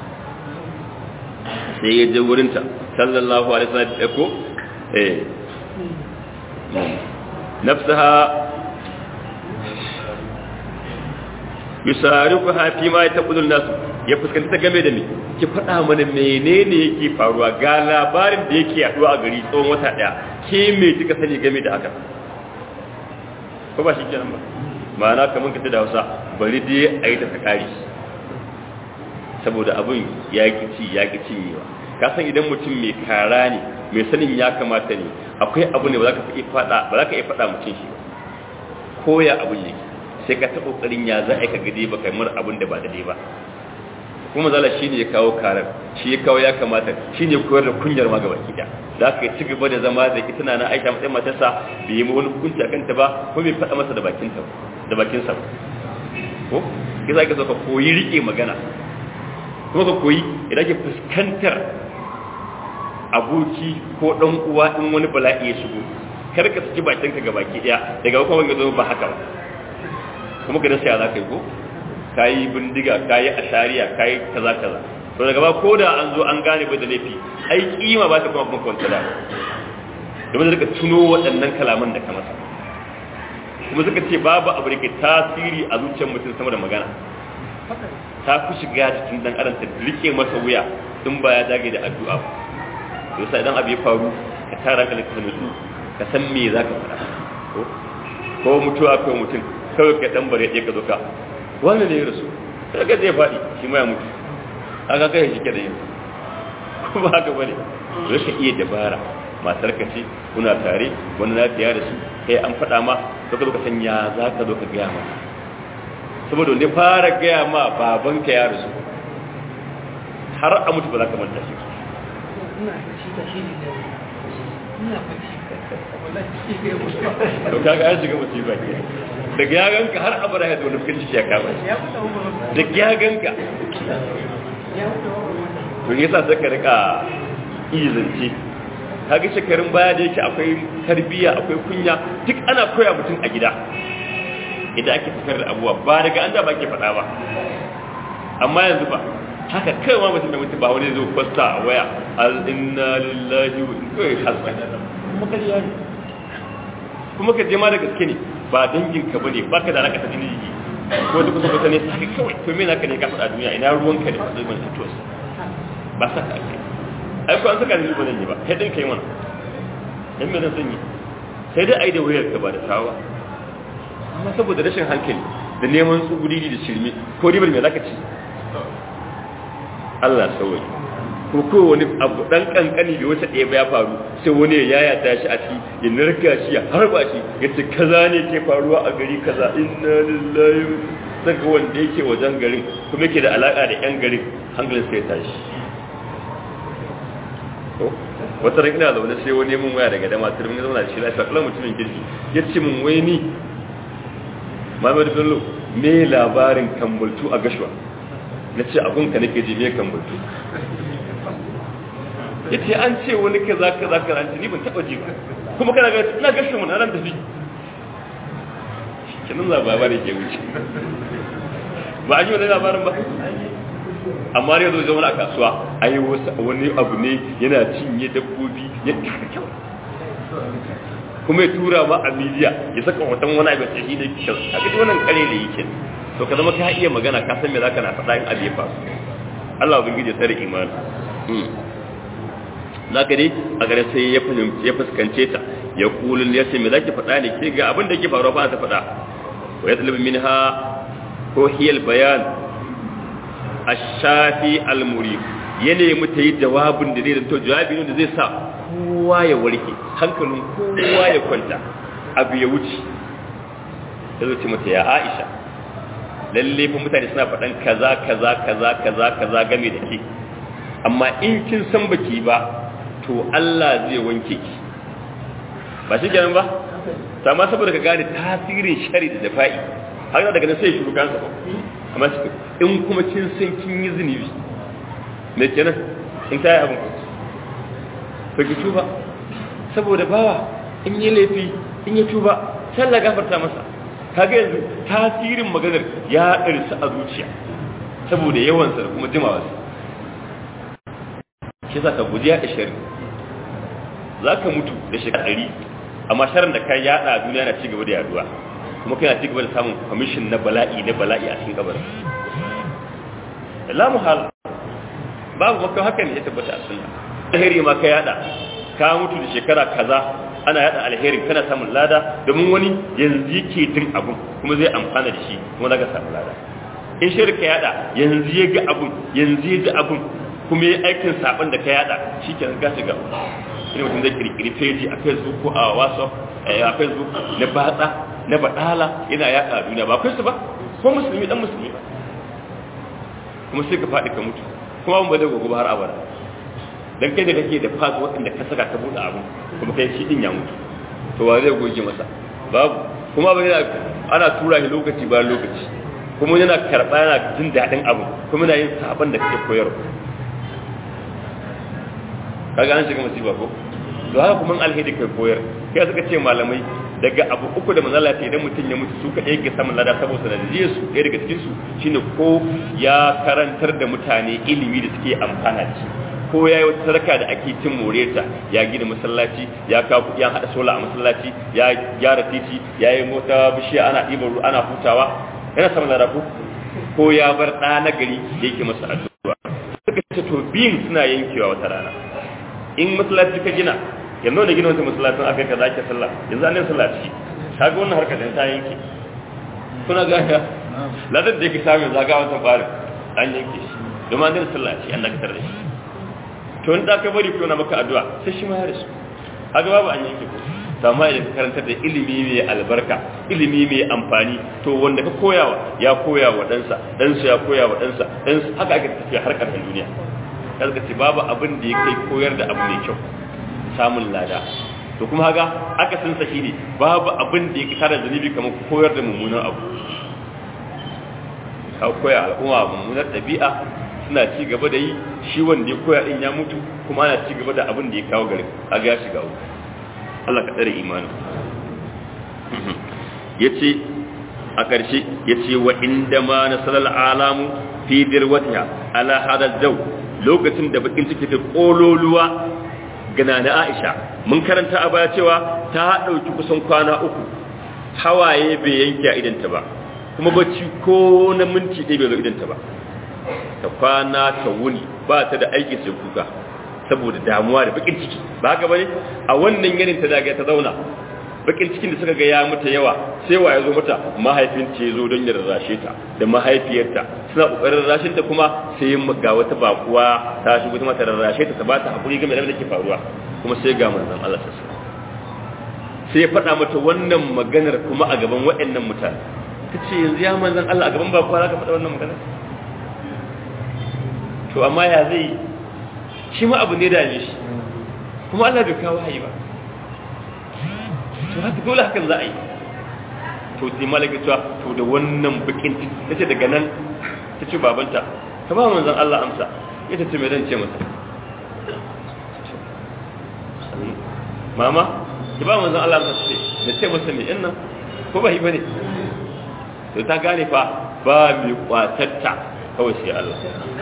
sai ya je wurinta sallallahu alaihi wasallam da ko eh nafsaha yusarifuha fi ma yataqulun nas ya fuskanta ta game da me ki faɗa mana menene yake faruwa ga labarin da yake yaduwa a gari tsawon wata daya ke me kika sani game da haka ko ba shi kenan ba ma'ana kamar ka da Hausa bari dai a yi ta sakari saboda abin ya ki ci ya ki cinyewa ka san idan mutum mai kara ne mai sanin ya kamata ne akwai abu ne ba za ka iya faɗa ba za ka iya faɗa mutum shi ko ya abin yake sai ka ta kokarin ya za a ka gade ba kai mar abin da ba daidai ba kuma zala shi ne ya kawo karar shi ya kawo ya kamata shi ne koyar da kunyar ma gaba ki da ka ci gaba da zama da ita na aisha matsayin matarsa bai yi wani hukunci a kanta ba ko bai faɗa masa da bakinta da bakinsa ba ko ki za ka zo ka koyi rike magana kuma ka koyi idan ke fuskantar aboki ko ɗan uwa in wani bala'i ya shigo kar ka saki bakinka ga baki ɗaya daga kuma ga zo ba haka ba kuma ka dasa za ka yi ko ka yi bindiga ka yi ashariya ka yi kaza kaza to daga ba ko da an zo an gane bai da laifi ai kima ba ta kuma kuma kwanta da domin da ka tuno waɗannan kalaman da ka masa kuma suka ce babu abu da ke tasiri a zuciyar mutum sama da magana ta fi shiga cikin dan adam ta rike masa wuya in ba ya dage da addu'a ba to sai idan abu ya faru ka tara ka ka nutsu ka san me za ka faɗa ko ko mutuwa ko mutum kawai ka dan bare ɗaya ka zo ka wani ne ya rasu kaga zai faɗi shi ma ya mutu kaga kai shi ke da yin kuma haka bane to ka iya dabara matar ka ce kuna tare wani lafiya da su kai an faɗa ma to ka zo ka san ya za ka zo ka gaya ma saboda wanda fara gaya ma baban ka ya rasu har a mutu ba za ka manta shi to kaga an shiga musiba ke daga ya ganka har abara ya zo nufin ciki ya kama shi daga ya ganka to yasa sai ka rika izance kaga shekarun baya da yake akwai tarbiyya akwai kunya duk ana koya mutum a gida idan ake fitar da abubuwa ba daga an da ba ke faɗa ba amma yanzu ba haka kai ma mutum da mutum ba wani zo kwasta a waya al inna lillahi wa inna hasba kuma ka ji kuma ka je ma da gaske ne ba dangin ka bane ba ka da alaka ta jini ko da kusa kusa ne sai kawai to me naka ne ka faɗa duniya ina ruwanka da zaman tutos ba sa ka ake ai ko an saka ni ba zan yi ba kai din kai mana dan me zan sanyi sai dai ai da wayar ka ba da tawa amma saboda rashin hankali da neman tsuguri da shirme ko ribar me zaka ci Allah sauyi ko ko wani abu dan kankani da wata ɗaya ya faru sai wani ya yaya shi a ci ya narka shi ya harba shi ya ce kaza ne ke faruwa a gari kaza inna lillahi saka wanda yake wajen garin kuma yake da alaka da yan garin hankalin sai tashi wata ran ina zaune sai wani mun waya daga dama sai mun zauna da shi lafiya kallon mutumin kirki ya ce mun wai ni Muhammad Bello me labarin kambultu a gashuwa na ce abun ka nake ji me kambultu ya ce an ce wani kaza kaza kaza ni ban taba ji ba kuma kana ga ina gashi mun nan tafi kinan labarin ke wuce ba a ji wani labarin ba amma ne zo zama a kasuwa ai wani abu ne yana cinye dabbobi ya taka kyau kuma ya tura ma a miliya ya saka watan wani abin sai da kyau a gaji wannan kare da yake to ka zama ka iya magana ka san me zaka na faɗa in abu ya faru Allah ubangiji ya tsare imani zaka dai a gare sai ya fahimci ya fuskance ta ya kulun ya ce me zaki faɗa ne ke ga abin da ke faruwa ba ta faɗa wa yatlubu minha ko hiyal bayan ashafi almuri ya nemi ta yi jawabin da zai zanto jawabi ne da zai sa kowa ya warke hankalin kowa ya kwanta abu ya wuce ya zo ce mata ya aisha lalle fa mutane suna faɗan kaza kaza kaza kaza kaza game da ke amma in kin san baki ba to Allah zai wanke ki ba shi kenan ba amma saboda ka gane tasirin shari da dafa'i har daga nan sai shi kansa ba amma shi in kuma kin san kin yi zunubi me kenan in ta yi abin ba ki tuba saboda bawa in yi laifi in yi tuba sai Allah gafarta masa kaga yanzu tasirin maganar ya ɗarsa a zuciya saboda yawansa da kuma jimawarsa shi za ka guji yaɗa shari za ka mutu da shekara ɗari amma sharin da ka yaɗa a duniya na cigaba da yaduwa kuma kana cigaba da samun kwamishin na bala'i na bala'i a cikin kabarin la muhal babu maka haka ne ya tabbata a sunna alheri ma ka yada ka mutu da shekara kaza ana yada alheri kana samun lada domin wani yanzu yake jin abun kuma zai amfana da shi kuma zaka samu lada in shirka yada yanzu ya ga abun yanzu ya ji abun kuma ya aikin saban da ka yada shi ke ga shiga ina mutum zai kirkiri feji a facebook ko a whatsapp a facebook na batsa na badala yana yada a duniya ba akwai su ba ko musulmi dan musulmi ba kuma sai ka faɗi ka mutu kuma abin ba zai gogo har abada dan kai da kake da fas waɗanda ka saka ka buɗe abu kuma kai shi din ya mutu to wa zai goge masa babu kuma ba yana ana tura shi lokaci bayan lokaci kuma yana karɓa yana jin daɗin abu kuma yana yin sabon da kake koyarwa kaga an shiga masifa ko to haka kuma alheri kai koyar kai suka ce malamai daga abu uku da manzala ta idan mutum ya mutu su kaɗai yake samun lada saboda sanadiyar su ɗaya daga cikin su shine ko ya karantar da mutane ilimi da suke amfana ci ko ya yi wata sadaka da ake cin moreta ya gina masallaci ya kawo kuɗi an haɗa sola a masallaci ya gyara titi ya yi mota bishiya ana ɗiban ruwa ana hutawa yana samun lada ko ko ya bar ɗa na gari da yake masa addu'a suka ce to biyun suna yankewa wata rana in masallaci ka gina yanzu da gina wata masallacin aka ka zaki sallah yanzu an yi sallah ciki kaga wannan harkar da ta yanke kuna gaya ladan da yake samu zaga wata bari an yanke shi domin an yi sallah ciki an dakatar da shi to in da ka bari ko na maka addu'a sai shi ma ya rasu kaga babu an yanke ko amma idan ka karantar da ilimi mai albarka ilimi mai amfani to wanda ka koyawa ya koya wa ɗansa ɗansa ya koya wa ɗansa ɗansa haka ake tafiya harkar duniya kaga ce babu abin da ya kai koyar da abu mai kyau samun lada to kuma haka aka san sa shine babu abin da yake tare zunubi kamar koyar da mummunan abu ka koya al'umma mummunar ɗabi'a suna ci gaba da yi shi wanda ya koya din ya mutu kuma ana ci gaba da abin da ya kawo garin kaga ya shiga uku Allah ka tsare imanin yace a ƙarshe yace wa inda ma nasalal alamu fi dirwatiha ala hada zaw lokacin da bakin ciki ta kololuwa gana na Aisha mun karanta a baya cewa ta dauki kusan kwana uku hawaye bai yanke a idanta ba kuma bacci ko na minti ɗaya bai zo idanta ba ta kwana ta wuni ba ta da aiki sai kuka saboda damuwa da bakin ciki ba haka bane a wannan yanin ta daga ta zauna bakin cikin da suka ga ya mata yawa sai wa ya zo mata mahaifinta ya zo don ya rarrashe ta da mahaifiyarta suna kokarin rarrashin ta kuma sai ga wata bakuwa ta shigo ta mata rarrashe ta ta ba ta hakuri game da ke faruwa kuma sai ga manzon Allah sassa sai ya faɗa mata wannan maganar kuma a gaban waɗannan mutane ta ce yanzu ya manzon Allah a gaban bakuwa za ka faɗa wannan maganar to amma ya zai shi ma abu ne da ne shi kuma Allah bai kawo hayi ba to haka dole hakan za a yi to sai malaka cewa to da wannan bakin ta ce daga nan ta ce babanta ta ba manzon Allah amsa ita ce mai zan ce masa mama ki ba manzon Allah amsa ce da ce masa me inna ko ba yi bane to ta gane fa ba mai kwatatta kawai sai Allah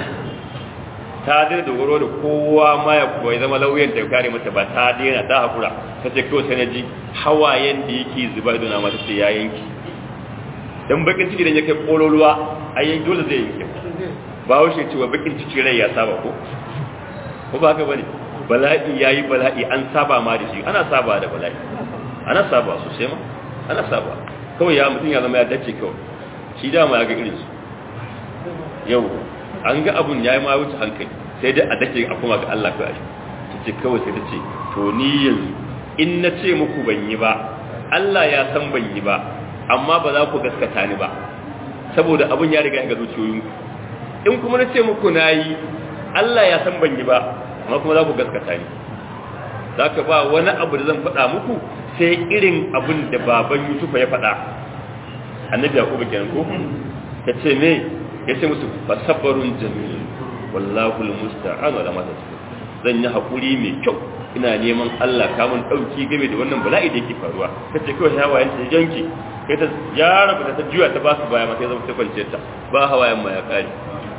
ta daina dogaro da kowa ma ya kuwa ya zama lauyan da kare mata ba ta daina ta hakura ta ce kawai sai na ji hawayen da yake zuba idona ma ta ce ya yanki dan bakin ciki da ya kai kololuwa a yanki dole zai yanki ba haushe cewa bakin ciki rai ya saba ko ko ba haka bane bala'i yayi bala'i an saba ma da shi ana saba da bala'i ana saba sosai ma ana saba kawai ya mutum ya zama ya dace kawai shi dama ya ga irin su yau an ga abun ya yi ma wuce hankali sai dai a dake a kuma ga Allah kawai ta ce kawai sai ta ce to ni yanzu in na ce muku ban yi ba Allah ya san ban yi ba amma ba za ku gaskata ni ba saboda abun ya riga ga zuciyoyinku in kuma na ce muku na yi Allah ya san ban yi ba amma kuma za ku gaskata ni za ka ba wani abu da zan faɗa muku sai irin abin da baban Yusufa ya faɗa annabi Yakubu kenan ko ta ce me ya ce musu fasabarun jamil wallahu almusta'an wala ma tasbir zan yi hakuri mai kyau ina neman Allah kamun dauki game da wannan bala'i da yake faruwa kace kawai hawayen ta janki kai ta yara ba ta juya ta ba su baya ma sai zama ta kwance ta ba hawayen ma ya kare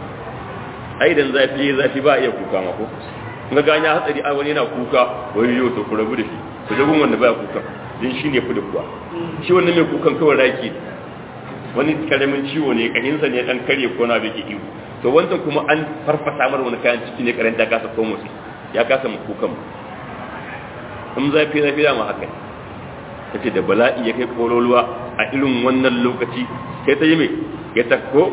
ai dan zafi zafi ba iya kuka ma ko ga ganya hatsari a wani yana kuka wai yau to ku rabu da shi ku jagun wanda baya kuka din shine fi da kuwa shi wannan mai kukan kawai raki wani karamin ciwo ne kahinsa ne dan karye ko na bai ihu to wancan kuma an farfasa mar wani kayan ciki ne karanta kasa ko motsi ya kasa mu kukan in zafi zafi da mu haka tace da bala'i ya kai kololuwa a irin wannan lokaci sai ta yi mai ya takko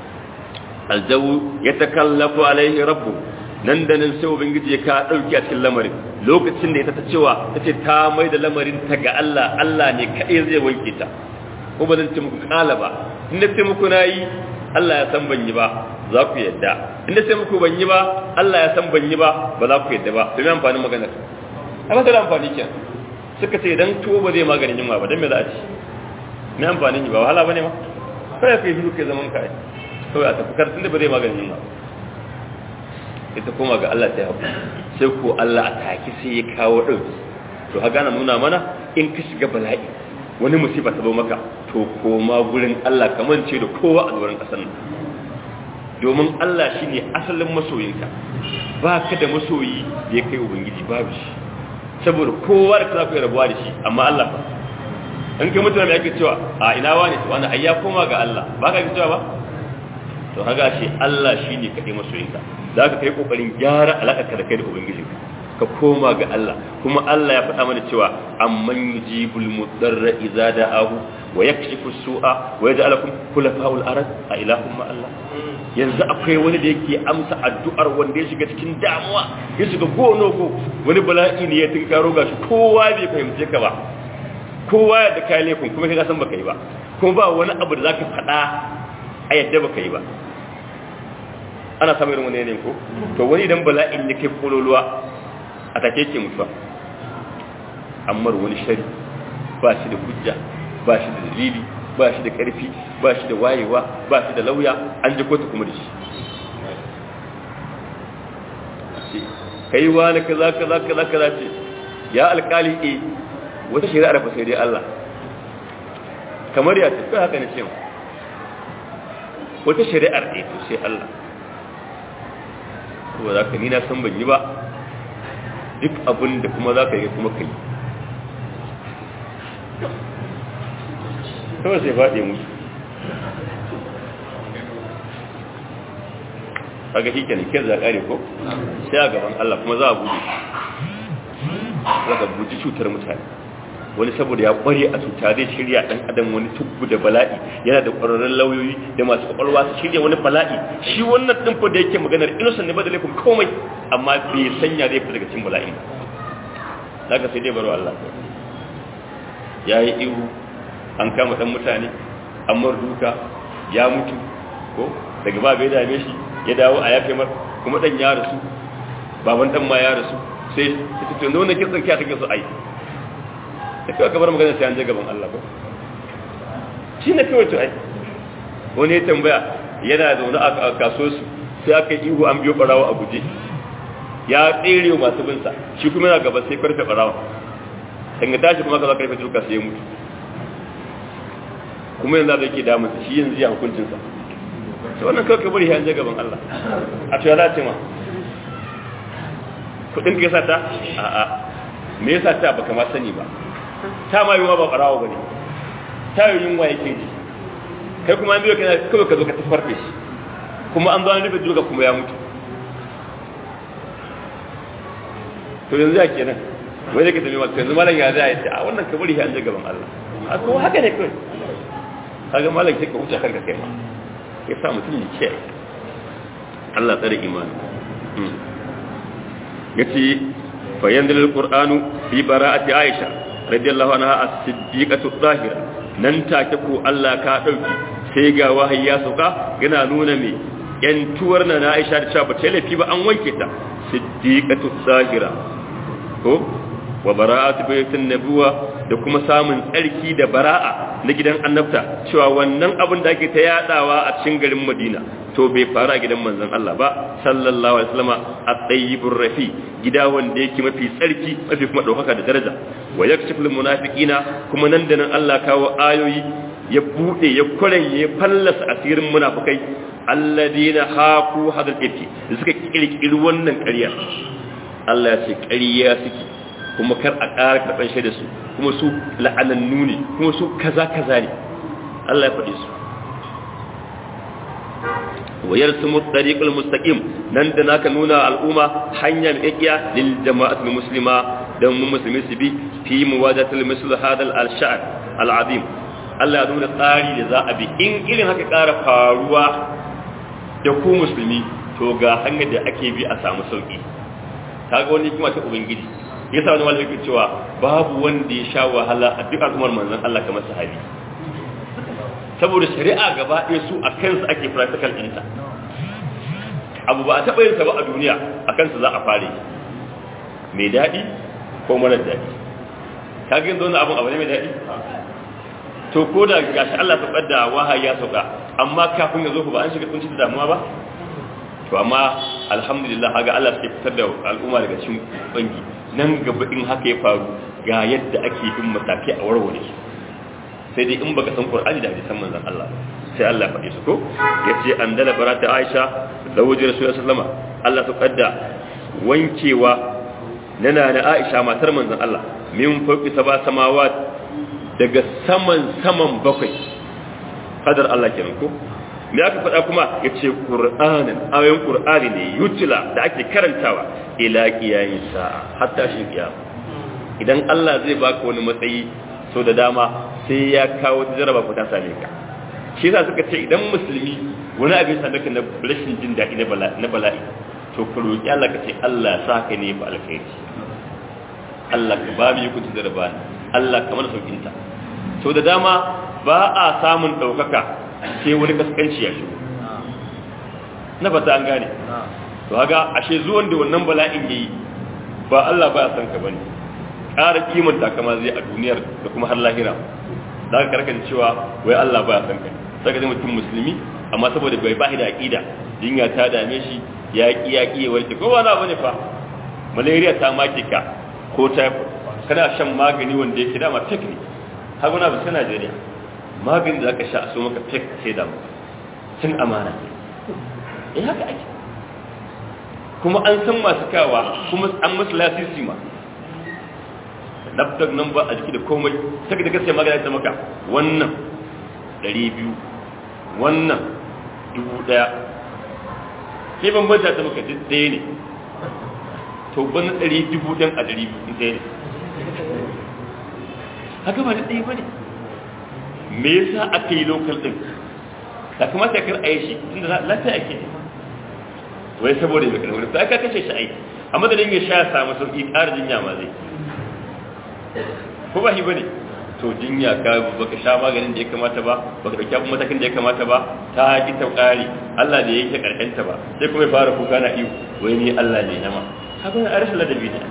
aljawu ya takallafu alaihi rabbu nan da nan sai ubangiji ya ka dauki a cikin lamarin lokacin da ita ta cewa tace ta mai da lamarin ta ga Allah Allah ne kadai zai wanke ta ko ba zan ce muku kala ba in da sai muku nayi Allah ya san ban yi ba za ku yadda in da sai muku ban yi ba Allah ya san ban yi ba ba za ku yadda ba to me amfanin maganar amma da amfani kenan suka ce idan tuwo ba zai maganin yunwa ba dan me za a ci me amfanin yi ba wahala bane ma kai kai hiru kai zaman kai kawai a tafi kartun da ba zai maganin yunwa ita koma ga Allah ta yi sai ko Allah a taki sai ya kawo ɗauki to ha gana nuna mana in ka shiga bala'i wani musiba ta zo maka to koma gurin Allah kamar ce da kowa a zuwan ƙasar nan domin Allah shi ne asalin masoyinka ba ka da masoyi da ya kai ubangiji babu shi saboda kowa da ka zafi rabuwa da shi amma Allah ba in kai mutane ake cewa a ina wani to wani ayya koma ga Allah ba ka cewa ba to haga shi Allah shi ne kaɗai masoyinka za ka kai ƙoƙarin gyara alaƙarka da kai da ubangijinka ka koma ga Allah kuma Allah ya faɗa mana cewa amman yujibul mudarra idza da'ahu wa yakshifu su'a wa yaj'alukum khulafa'ul ard a ilahum ma Allah yanzu akwai wani da yake amsa addu'ar wanda ya shiga cikin damuwa ya shiga gono go wani bala'i ne ya tinkaro gashi kowa bai fahimce ka ba kowa ya da kai laifin kuma kai san baka yi ba kuma ba wani abu da zaka faɗa a yadda baka yi ba ana samun irin wani yanayin ko to wani idan bala'in ya kai kololuwa a take ke mutuwa amma wani shari ba shi da hujja ba shi da dalili ba shi da karfi ba shi da wayewa ba shi da lauya an ji kotu kuma da shi kai wani kaza kaza kaza kaza ce ya alkali e wata shari'ar fa sai dai Allah kamar ya tafi haka ne cewa wata shari'ar e to sai Allah ko za ka ni na san ban yi ba duk abin da kuma za ka yi kuma kai kawai sai faɗi musu kaga shi kenan kiyar za kare ko sai a gaban Allah kuma za a buɗe za ka buɗe cutar mutane wani saboda ya ƙware a cuta zai shirya ɗan adam wani tubbu da bala'i yana da ƙwararrun lauyoyi da masu ƙwaƙwalwa su shirya wani bala'i shi wannan ɗin fa da yake maganar innocent ne ba da laifin komai amma bai sanya zai fita daga cikin bala'in ba za ka sai dai baro Allah ya yi ihu an kama ɗan mutane an mar duka ya mutu ko daga ba bai dame shi ya dawo a yafe mar kuma ɗan ya rasu baban ɗan ma ya rasu sai ta tuntun da wannan kitsan kya take su ai da kawai kamar magana sai an je gaban Allah ko shi ne kawai to ai wani ya tambaya yana zaune a kaso su sai aka yi ihu an biyo barawa a guje ya tsere masu binsa shi kuma yana gaba sai karfe barawa kan ga tashi kuma ka za karfe duka sai ya mutu kuma yanzu da yake damunsa shi yanzu ya hukuncinsa sai wannan kawai kabari ya je gaban Allah a cewa za ce ma kudin ka yasa ta a'a me yasa ta baka ma sani ba ta ma yiwa ba barawo bane ta yi yunwa yake ji kai kuma an biyo kana kawai ka zo ka tafarfe shi kuma an zo an rufe duka kuma ya mutu to yanzu ya kenan wai da ka tafi masu yanzu malam ya zai ce a wannan kabari ya je gaban Allah a kuma haka ne kawai kaga malam sai ka wuce kanka kai ma ya sa mutum ya kiyaye Allah tsare imani yace fa yanzil alqur'anu fi bara'ati aisha radiyallahu anha as-siddiqatu zahira nan take ko Allah ka dauki sai ga wahayi ya sauka yana nuna me yantuwar na Aisha da cewa ba ta lafi ba an wanke ta siddiqatu zahira ko wa bara'atu baytin nabuwa da kuma samun tsarki da bara'a na gidan annabta cewa wannan abin da ake ta yadawa a cikin garin Madina to bai faru a gidan manzon Allah ba sallallahu alaihi wasallama at-tayyibur rafi gida wanda yake mafi tsarki mafi kuma daukaka da daraja wa yakshiful munafiqina kuma nan da nan Allah kawo ayoyi ya bude ya kuranye ya fallasa asirin munafikai alladina haku hadal ifki da suka kirkiri wannan ƙarya Allah ya ce ƙarya suke kuma kar a ƙara karɓar shaida su kuma su la'anannu ne kuma su kaza kaza ne Allah ya faɗi su wa yarsumu tariqul mustaqim nan da naka nuna al'umma hanya mai kiya lil jama'atul muslima dan mu musulmi su bi fi muwadatul misl hadal al-sha'r al-azim Allah ya nuna tsari da za a bi in irin haka ƙara faruwa da ku musulmi to ga hanyar da ake bi a samu sauki kaga wani kuma ta ubangiji yasa wani malami cewa babu wanda ya sha wahala a duk al'ummar manzon Allah kamar sahabi saboda shari'a gaba ɗaya su a kansu ake practical ɗinta abu ba a taɓa yin ba a duniya a kansu za a fare mai daɗi ko marar daɗi ka ga yanzu wani abun abu ne mai daɗi to ko da gashi Allah ta da wahayi ya sauka amma kafin ya zo ba an shiga kunci da damuwa ba to amma alhamdulillah haga Allah sai fitar da al'umma daga cikin bangi nan gaba in haka ya faru ga yadda ake bin matakai a warware su sai dai in baka san Qur'ani da hadisan manzon Allah sai Allah faɗi su ko yace an dala barata Aisha da wajen Rasulullahi sallama Allah su kadda wankewa nana na Aisha matar manzon Allah min fauki saba samawat daga saman saman bakwai kadar Allah kenan ko me aka faɗa kuma yace Qur'anin ayoyin Qur'ani ne yutila da ake karantawa ila qiyamis sa'a hatta shi kiyama idan Allah zai baka wani matsayi so da dama sai ya kawo jaraba ko ta same ka shi yasa suka ce idan musulmi wani abin same ka na rashin jin daɗi na bala'i to ka roƙi Allah ka ce Allah sa ka ne ba alkhairi Allah ka ba mu yi kunci jaraba Allah ka mana saukin ta so da dama ba a samun ɗaukaka sai wani kaskanci ya shigo na fata an gane to haga ashe zuwan da wannan bala'in yayi ba Allah ba ya san ka bane ƙara kimanta kama zai a duniyar da kuma har lahira za ka karkan cewa wai Allah baya san kai sai ka mutum musulmi amma saboda bai ba da aqida jinya ta dame shi ya ki ya ki warke ko wani abu ne fa malaria ta make ka ko typhoid kana shan magani wanda yake dama fake ne har wani abu sai Najeriya magani da zaka sha a so maka fake sai da mu cin amana eh haka ake kuma an san masu kawa kuma an musu lasisi ma laptop number a jiki da komai sai da gaskiya magana ta maka wannan 200 wannan 1000 ke bambanta ta maka duk ɗaya ne to ban 200 dan a 200 ɗaya ne haka ba da ɗaya ba ne me yasa aka yi local ɗin da kamata kar a yi shi tunda lafiya ake ne wai saboda mai kalmar ta aka kashe shi ai a madadin ya sha samu sauƙi ƙara jinya ma zai ko ba shi bane to jinya ka baka sha maganin da ya kamata ba baka dauki abin matakin da ya kamata ba ta ki ta ƙari Allah da yake karkanta ba sai kuma ya fara kuka na iyo wai ni Allah ne nama haka ne arshi ladabi ne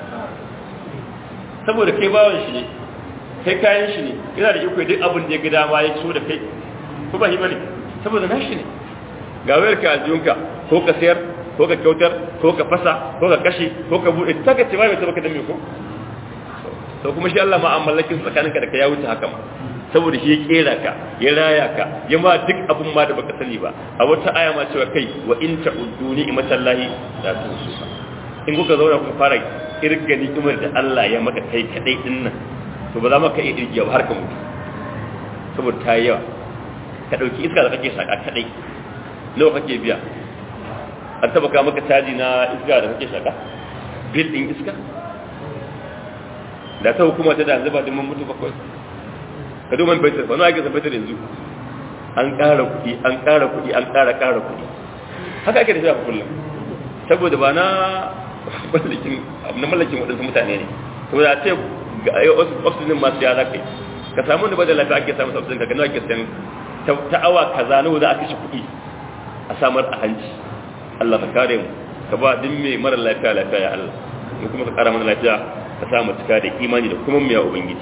saboda kai bawan shi ne kai kayan shi ne yana da iko duk abin da ya ga dama ya so da kai ko ba shi bane saboda nashi ne ga wayar ka aljiyunka ko ka sayar ko ka kyautar ko ka fasa ko ka kashe ko ka bude ta ka ce bai ta baka da me ko to kuma shi Allah ma an mallakin tsakaninka da ka ya wuce haka ma saboda shi ya kera ka ya raya ka ya ma duk abun ma da baka sani ba a wata aya ma cewa kai wa in ta'uddu ni'matallahi la tuhsuha in kuka zauna kuka fara kirga ni'imar da Allah ya maka kai kadai din nan to ba za maka iya irgiya ba har ka mutu saboda ta yawa ka dauki iska da kake shaka kadai nawa kake biya an taba ka maka caji na iska da kake shaka bil din iska da ta hukuma ta da yanzu ba dimman mutu bakwai ka domin betir wani ake san betir yanzu an ƙara kuɗi an ƙara kuɗi an ƙara ƙara kuɗi haka ake da shi a kullum saboda ba na mallakin na mallakin waɗansu mutane ne saboda a ce oxygen masu ya zakai ka samu da ba da lafiya ake samun oxygen ka gano ake sayan ta awa kaza nawa za a kashe kuɗi a samar a hanci Allah ka kare mu ka ba duk mai mara lafiya lafiya ya Allah mu kuma ka kara mana lafiya ka sa mu cika da imani da kuma miya ubangiji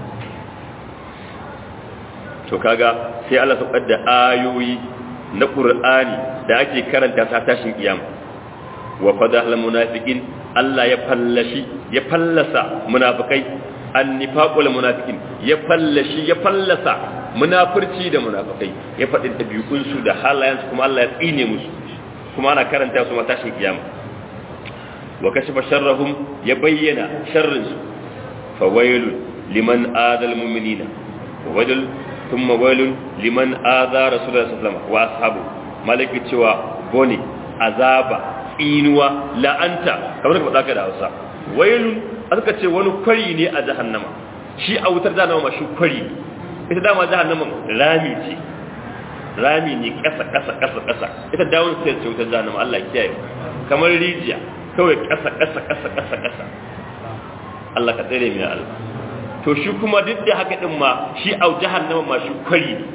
to kaga sai Allah saukar da ayoyi na Qur'ani da ake karanta sa tashin kiyama wa fadahal munafiqin Allah ya fallashi ya fallasa munafikai annifaqul munafiqin ya fallashi ya fallasa munafurci da munafikai ya faɗi ɗabi'un su da halayen su kuma Allah ya tsine musu kuma ana karanta su tashin kiyama wa kashafa sharrahum ya bayyana sharrin su fa wailun liman adal mu'minina wa wailun thumma wailun liman adha rasulullahi sallallahu alaihi wasallam wa ashabu malaki cewa bone azaba tsinuwa la'anta kamar ka faɗa ka da Hausa wailun aka ce wani kwari ne a jahannama shi a wutar jahannama ma shi kwari ne ita dama jahannama rami ce rami ne ƙasa ƙasa ƙasa ƙasa ita dawon sai ce wutar jahannama Allah kiyaye kamar rijiya kawai ƙasa ƙasa ƙasa ƙasa ƙasa Allah ka tsere mu ya Allah to shi kuma duk da haka din ma shi a jahannama ma shi kwari ne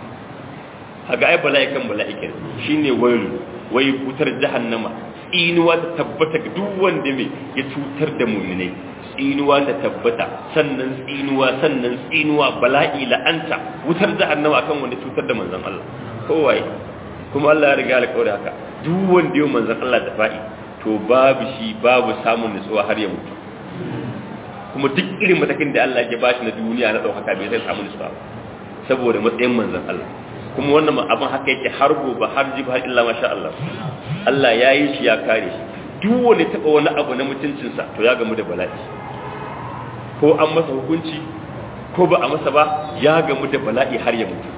haga ai bala'ikan bala'ikan shine wailu wai wutar jahannama tsinuwa ta tabbata ga duk wanda mai ya cutar da muminai tsinuwa ta tabbata sannan tsinuwa sannan tsinuwa bala'i la'anta wutar jahannama akan wanda cutar da manzon Allah kowaye kuma Allah ya riga alƙawari haka duk wanda yau manzon Allah da fa'i to babu shi babu samun nutsuwa har ya mutu kuma duk irin matakin da Allah ya bashi na duniya na ɗaukaka bai zai samu nutsuwa saboda matsayin manzon Allah kuma wannan abin haka yake har gobe har jibi har illa masha Allah Allah ya yi shi ya kare shi duk wanda taɓa wani abu na mutuncinsa to ya gamu da bala'i ko an masa hukunci ko ba a masa ba ya gamu da bala'i har ya mutu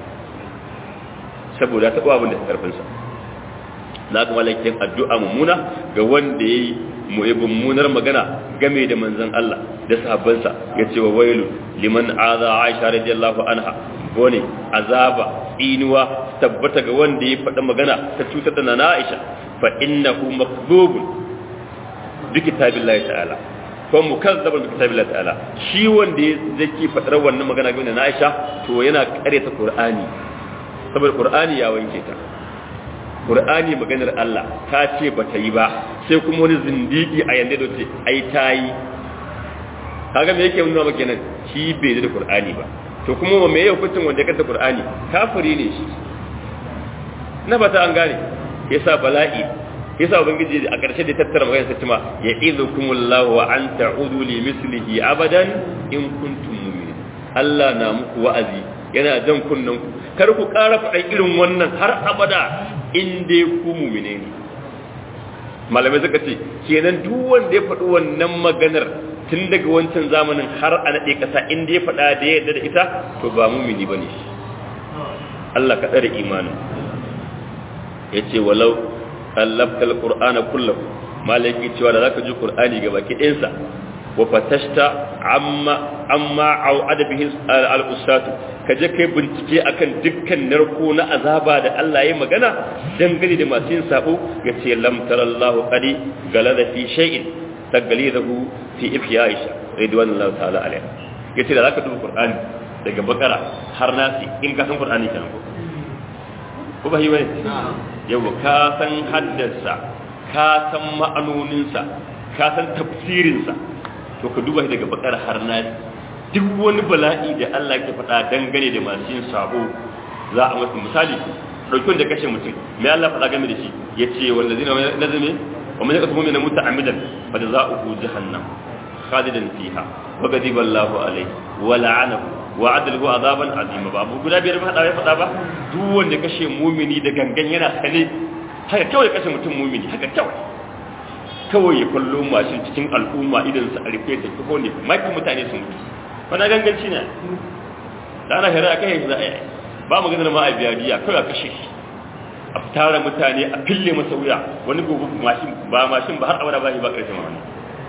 saboda taɓa abin da ta karfinsa na kuma lakin addu'a mummuna ga wanda ya yi mummunar magana game da manzon Allah da sahabbansa ya ce wa wailu liman aza aisha radiyallahu anha wani azaba inuwa tabbata ga wanda ya faɗa magana ta cutar da nana Aisha fa innahu makdhubun bi kitabillahi ta'ala ko mukazzabun bi kitabillahi ta'ala shi wanda yake faɗar wannan magana ga nana Aisha to yana ƙaryata Qur'ani saboda Qur'ani ya wanke ta Qur'ani maganar Allah ta ce ba ta yi ba sai kuma wani zindiki a yanda da ce ai ta yi kaga me yake nuna maka nan shi bai da qur'ani ba to kuma me yake hukuncin wanda ya kanta qur'ani kafiri ne shi na fata an gane yasa bala'i yasa ubangiji a ƙarshe da tattara magana sai cewa ya izukumullahu wa an ta'udu li mislihi abadan in kuntum mu'minin Allah na muku wa'azi yana jan kunnan ku kar ku ƙara faɗan irin wannan har abada in dai ku mu'mine ne malamai suka ce kenan duk wanda ya faɗi wannan maganar tun daga wancan zamanin har a naɗe ƙasa in dai ya faɗa da ya yarda da ita to ba mumini ba ne Allah ka tsare imanin ya ce walau allaftal qur'ana kullahu malaki cewa da zaka ji qur'ani ga baki ɗinsa wa fatashta amma amma au adabihi al-usatu kaje kai bincike akan dukkan narko na azaba da Allah ya magana dangane da masu yin sabo yace lam tarallahu qadi galada fi shay'in tagalidahu fi ifya aisha ridwanullahi ta'ala alaiha yace da zaka duba qur'ani daga bakara har nasi in ka san qur'ani kenan ko ko ba yi bane yawa ka san haddarsa ka san ma'anoninsa ka san tafsirinsa to ka duba daga bakar har nasi duk wani bala'i da Allah ke faɗa dangane da masu yin sabo za a masa misali ɗauki wanda kashe mutum mai Allah faɗa game da shi ya ce wanda zina nazame wa man yaqtu mu'mina muta'ammidan fa jazaohu jahannam khalidan fiha wa ghadiba Allahu alayhi wa la'anahu wa adalahu azaban azima ba abu guda biyar ba ya faɗa ba duk wanda kashe mumini da gangan yana sane haka kawai kashe mutum mumini haka kawai kawai ya kallo mashin cikin al'umma idan su a rufe da kuma ne maki mutane sun mutu wani ganganci ne da ana shari'a kai shi za a yi ba mu ganin ma a biya biya kawai a kashe shi a tara mutane a fille masa wuya wani gobe mashin ba mashin ba har abada ba shi ba ƙarshen wani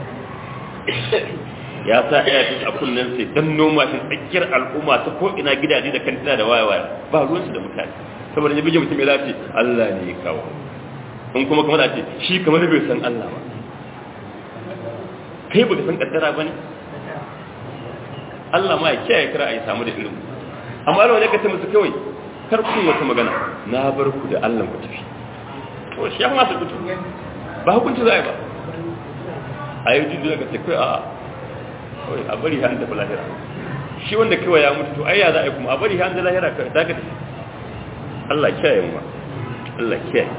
ya sa ina jin a kunnen sai dan noma shi tsakiyar al'umma ta ko ina gidaje da kantina da waya waya ba ruwan su da mutane saboda ya bige mutum ya zace Allah ne ya kawo in kuma kamar ce shi kamar bai san Allah ba kai baka san kaddara bane Allah ma ya kiyaye kira a yi samu da irin amma Allah ne ka ce musu kawai kar ku wata magana na bar ku da Allah ku tafi to shi ya ma su kutu ba hukunci za a yi ba a yi jin da ka ce kai a kawai a bari hannu tafi lahira shi wanda kawai ya mutu to ai ya za a yi kuma a bari hannu lahira kawai ta gadi Allah kiyaye mu Allah kiyaye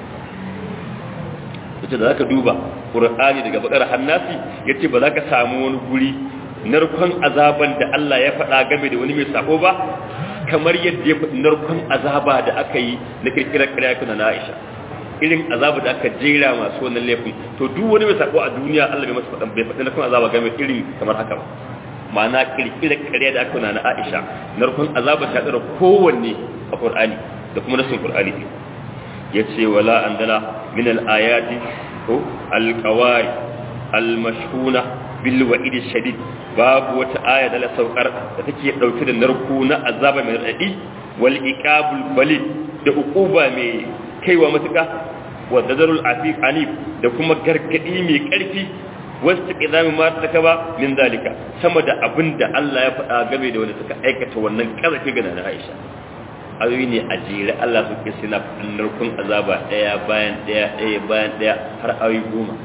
yace da zaka duba Qur'ani daga bakar hannasi yace ba za ka samu wani guri narkon azaban da Allah ya faɗa game da wani mai sako ba kamar yadda ya faɗi narkon azaba da aka yi na kirkirar ƙarya kuna na Aisha irin azaba da aka jera masu wannan laifin to duk wani mai sako a duniya Allah bai masa faɗan bai faɗi narkon azaba game irin kamar haka ba ma'ana kirkirar ƙarya da aka na Aisha narkon azaba ta tsara kowanne a Qur'ani da kuma nasin Qur'ani ne yace wala andala min al-ayati ko al-qawari al-mashhuna bil wa'id shadid babu wata aya da la saukar da take dauke da narko na azaba mai radi wal iqabul balid da uquba mai kaiwa matuka wa dadarul afiq anif da kuma gargadi mai karfi wasu ƙidami ma ta ba min zalika sama da abin da Allah ya faɗa game da wanda suka aikata wannan ƙarfi ga na Aisha ayoyi ne a jere Allah su kisi na faɗin narkun azaba ɗaya bayan ɗaya ɗaya bayan ɗaya har ayoyi goma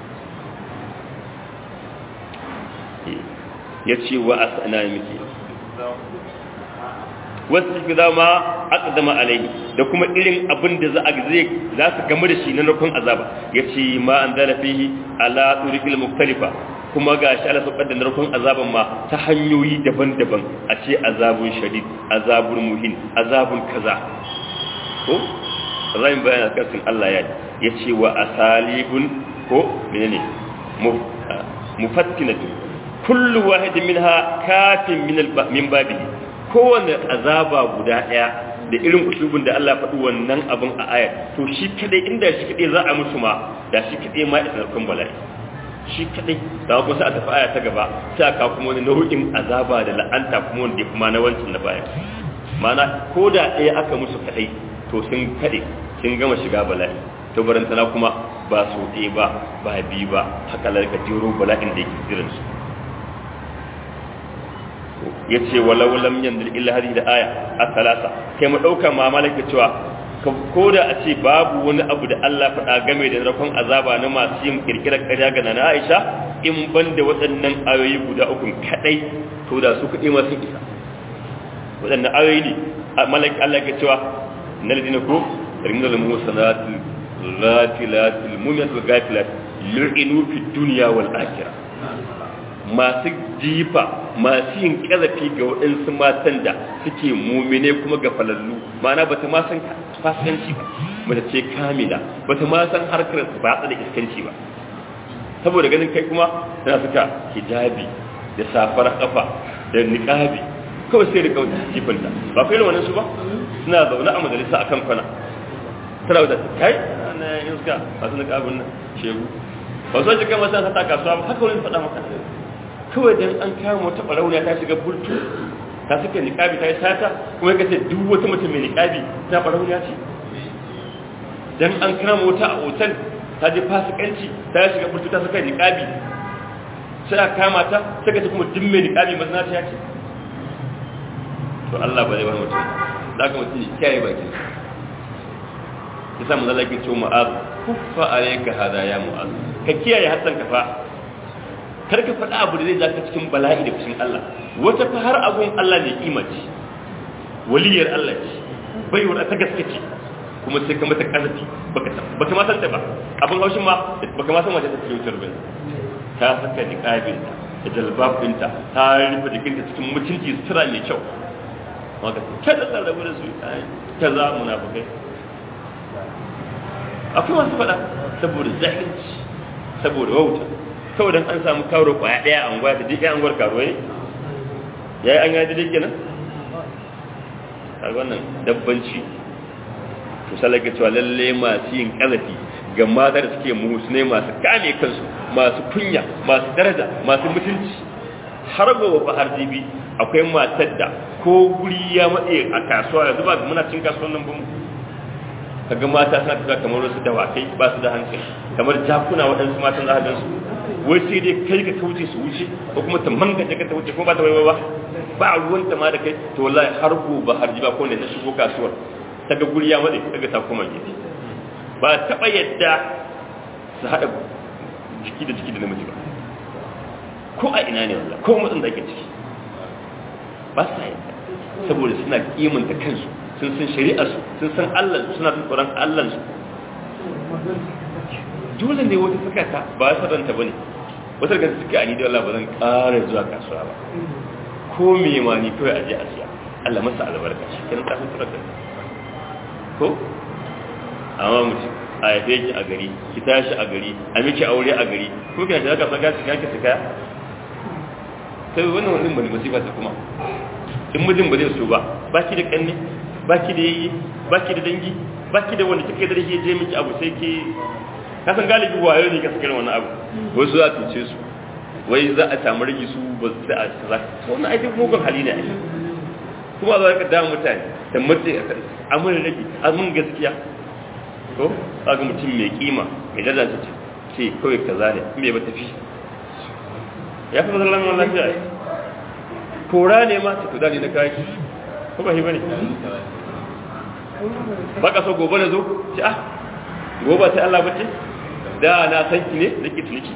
ya ce wa a sana miki wasu fi zama aqdama alaihi da kuma irin abin da za a zai za su gamu da shi na narkon azaba yace ma an zala fihi ala turikil mukhtalifa kuma ga shi Allah sabbar da narkon azaban ma ta hanyoyi daban-daban a ce azabun shadid azabun muhin azabun kaza ko zan bayana kan Allah ya yace wa asalibun ko menene mufattinatu kullu wahid minha kafin min min babihi kowane azaba guda ɗaya da irin usulubin da Allah faɗi wannan abin a ayar to shi kadai inda shi kadai za a musu ma da shi kadai ma isa narkon bala'i shi kadai da kuma sai a tafi aya ta gaba sai aka kuma wani nau'in azaba da la'anta kuma wanda kuma na wancan na baya mana ko da ɗaya aka musu kadai to sun kaɗe sun gama shiga bala'i to barantana kuma ba so ɗaya ba ba biyu ba haka lalka jero bala'in da yake jiransu ya ce walau lam yanzil illa hadhihi da aya as-salasa kai mu dauka ma malaka cewa ko da a ce babu wani abu da Allah faɗa game da rakon azaba na masu yin kirkirar ƙarya ga na Aisha in ban da waɗannan ayoyi guda uku kadai to da su kaɗai masu isa waɗannan ayoyi ne a malaki Allah ke cewa na ladina ko rimna lil musanatil ghatilatil mu'minatil ghafilat yu'inu fi dunya wal akhirah masu jifa masu yin ƙazafi ga waɗansu matan da suke mumine kuma ga falallu ma'ana bata ma san fasikanci ba mace ce kamila bata ma san harkar batsa da iskanci ba saboda ganin kai kuma tana suka hijabi da safar kafa da niqabi kawai sai da kawai jifanta ba kai wannan su ba suna zaune a majalisa akan kwana tana da kai ana yin suka masu niqabin nan shegu ba so ji kai masa ta kasuwa ba haka wani faɗa maka kawai dan an kama wata barauniya ta shiga bultu ta suka niqabi ta yi sata kuma kace duk wata mutum mai niqabi ta barauniya ce dan an kama wata a otal ta je fasikanci ta shiga bultu ta suka niqabi sai a kama ta suka ce kuma duk mai niqabi mazna ta ce to Allah ba zai bar mutum da ka mutum kiyaye bakin yasa mun zalake ce mu'az kuffa alayka hada ya mu'az ka kiyaye hatsan ka fa kar ka faɗa abu da zai zaka cikin bala'i da fushin Allah wata fa har abun Allah ne kimaci waliyar Allah ce bai wata ta gaske ce kuma sai ka mata kazafi baka baka ma san ta ba abun haushin ma baka ma san wace ta cikin wutar bane ta saka niqabin da jalbab ɗinta ta rufe jikinta cikin mutunci sutura mai kyau maka kada ka rabu da su ta za munafikai akwai masu faɗa saboda zahirci saboda wauta kawai don an samu karo kwaya ɗaya a unguwa da duk anguwar karuwa ne ya yi an yaji duk kenan a wannan dabbanci to salaka cewa lalle masu yin ƙazafi ga mata da suke muhusne masu kame kansu masu kunya masu daraja masu mutunci har gobe fa har jibi akwai matar da ko guri ya matse a kasuwa yanzu ba muna cin kasuwan nan ba mu kaga mata suna tafiya kamar wasu dawakai ba su da hankali kamar jakuna waɗansu matan za a gansu wai sai dai kai ka kauce su wuce ko kuma ta mangaje ka ta wuce ko ba ta waiwa ba ba ruwan ta ma da kai to wallahi har gobe har jiba ko ne ta shigo kasuwar ta ga guri ya matse kaga ta koma gefe ba taɓa yadda su haɗa jiki da jiki da namiji ba ko a ina ne wallah ko matsin da ake ciki ba sa yadda saboda suna kimanta kansu sun san shari'arsu sun san Allah suna jin tsoron Allah su dole ne wata suka ta ba su ranta bane wata daga suka ani da Allah ba zan ƙara zuwa kasuwa ba ko me ma ni kawai aje a siya Allah masa albarka shi kenan ta fitar da ko amma mutum a yafe ki a gari ki tashi a gari a miki aure a gari ko kina da ka saka ki kake saka sai wannan wannan bane musiba ta kuma in mijin ba zai so ba baki da kanne baki da yayi baki da dangi baki da wanda kike da shi je miki abu sai ke ka san galibi wayo ne ka saka wannan abu wasu za su ce su wai za a samu rigi su ba su da za to wannan aikin mugun hali ne kuma za ka damu mutane da mutu amin rigi amin gaskiya ko kaga mutum mai kima mai daraja ce ce kawai kaza ne me ba tafi ya fi mazallan wannan lafiya kora ne ma ta kuda ne na kaki ko ba shi bane baka so gobe na zo ce ah gobe sai Allah bace da na san ki ne nake tuniki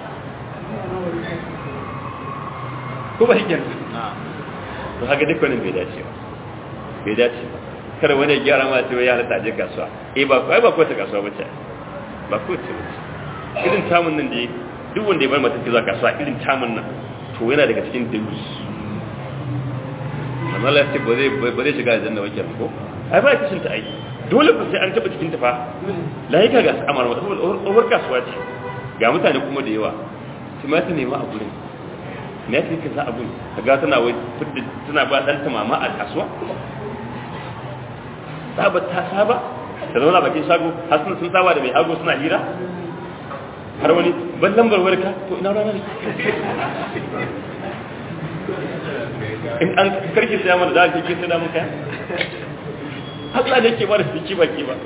ko ba shi kenan to haka duk wannan bai dace ba bai dace ba kada wani ya gyara ma cewa ya halatta je kasuwa eh ba kai ba ko ta kasuwa bace ba ko ce bace irin tamun nan da duk wanda ya bar mata zuwa kasuwa irin tamun nan to yana daga cikin dalus amma Allah ya ba zai ba zai shiga aljanna wake ko ai ba kishin ta ai dole ku sai an taba cikin ta fa laika ga amara mata saboda over kasuwa ce ga mutane kuma da yawa su ma ta nema a gurin me yake kaza a gurin kaga tana wai tana ba dan ta mama a kasuwa saba ta saba ta zauna bakin shago har sun sun saba da mai hago suna hira har wani ban lambar warka to ina rana ne in an karki sai mana da kike sai da muka Allah ne ke ba da fiki baki ba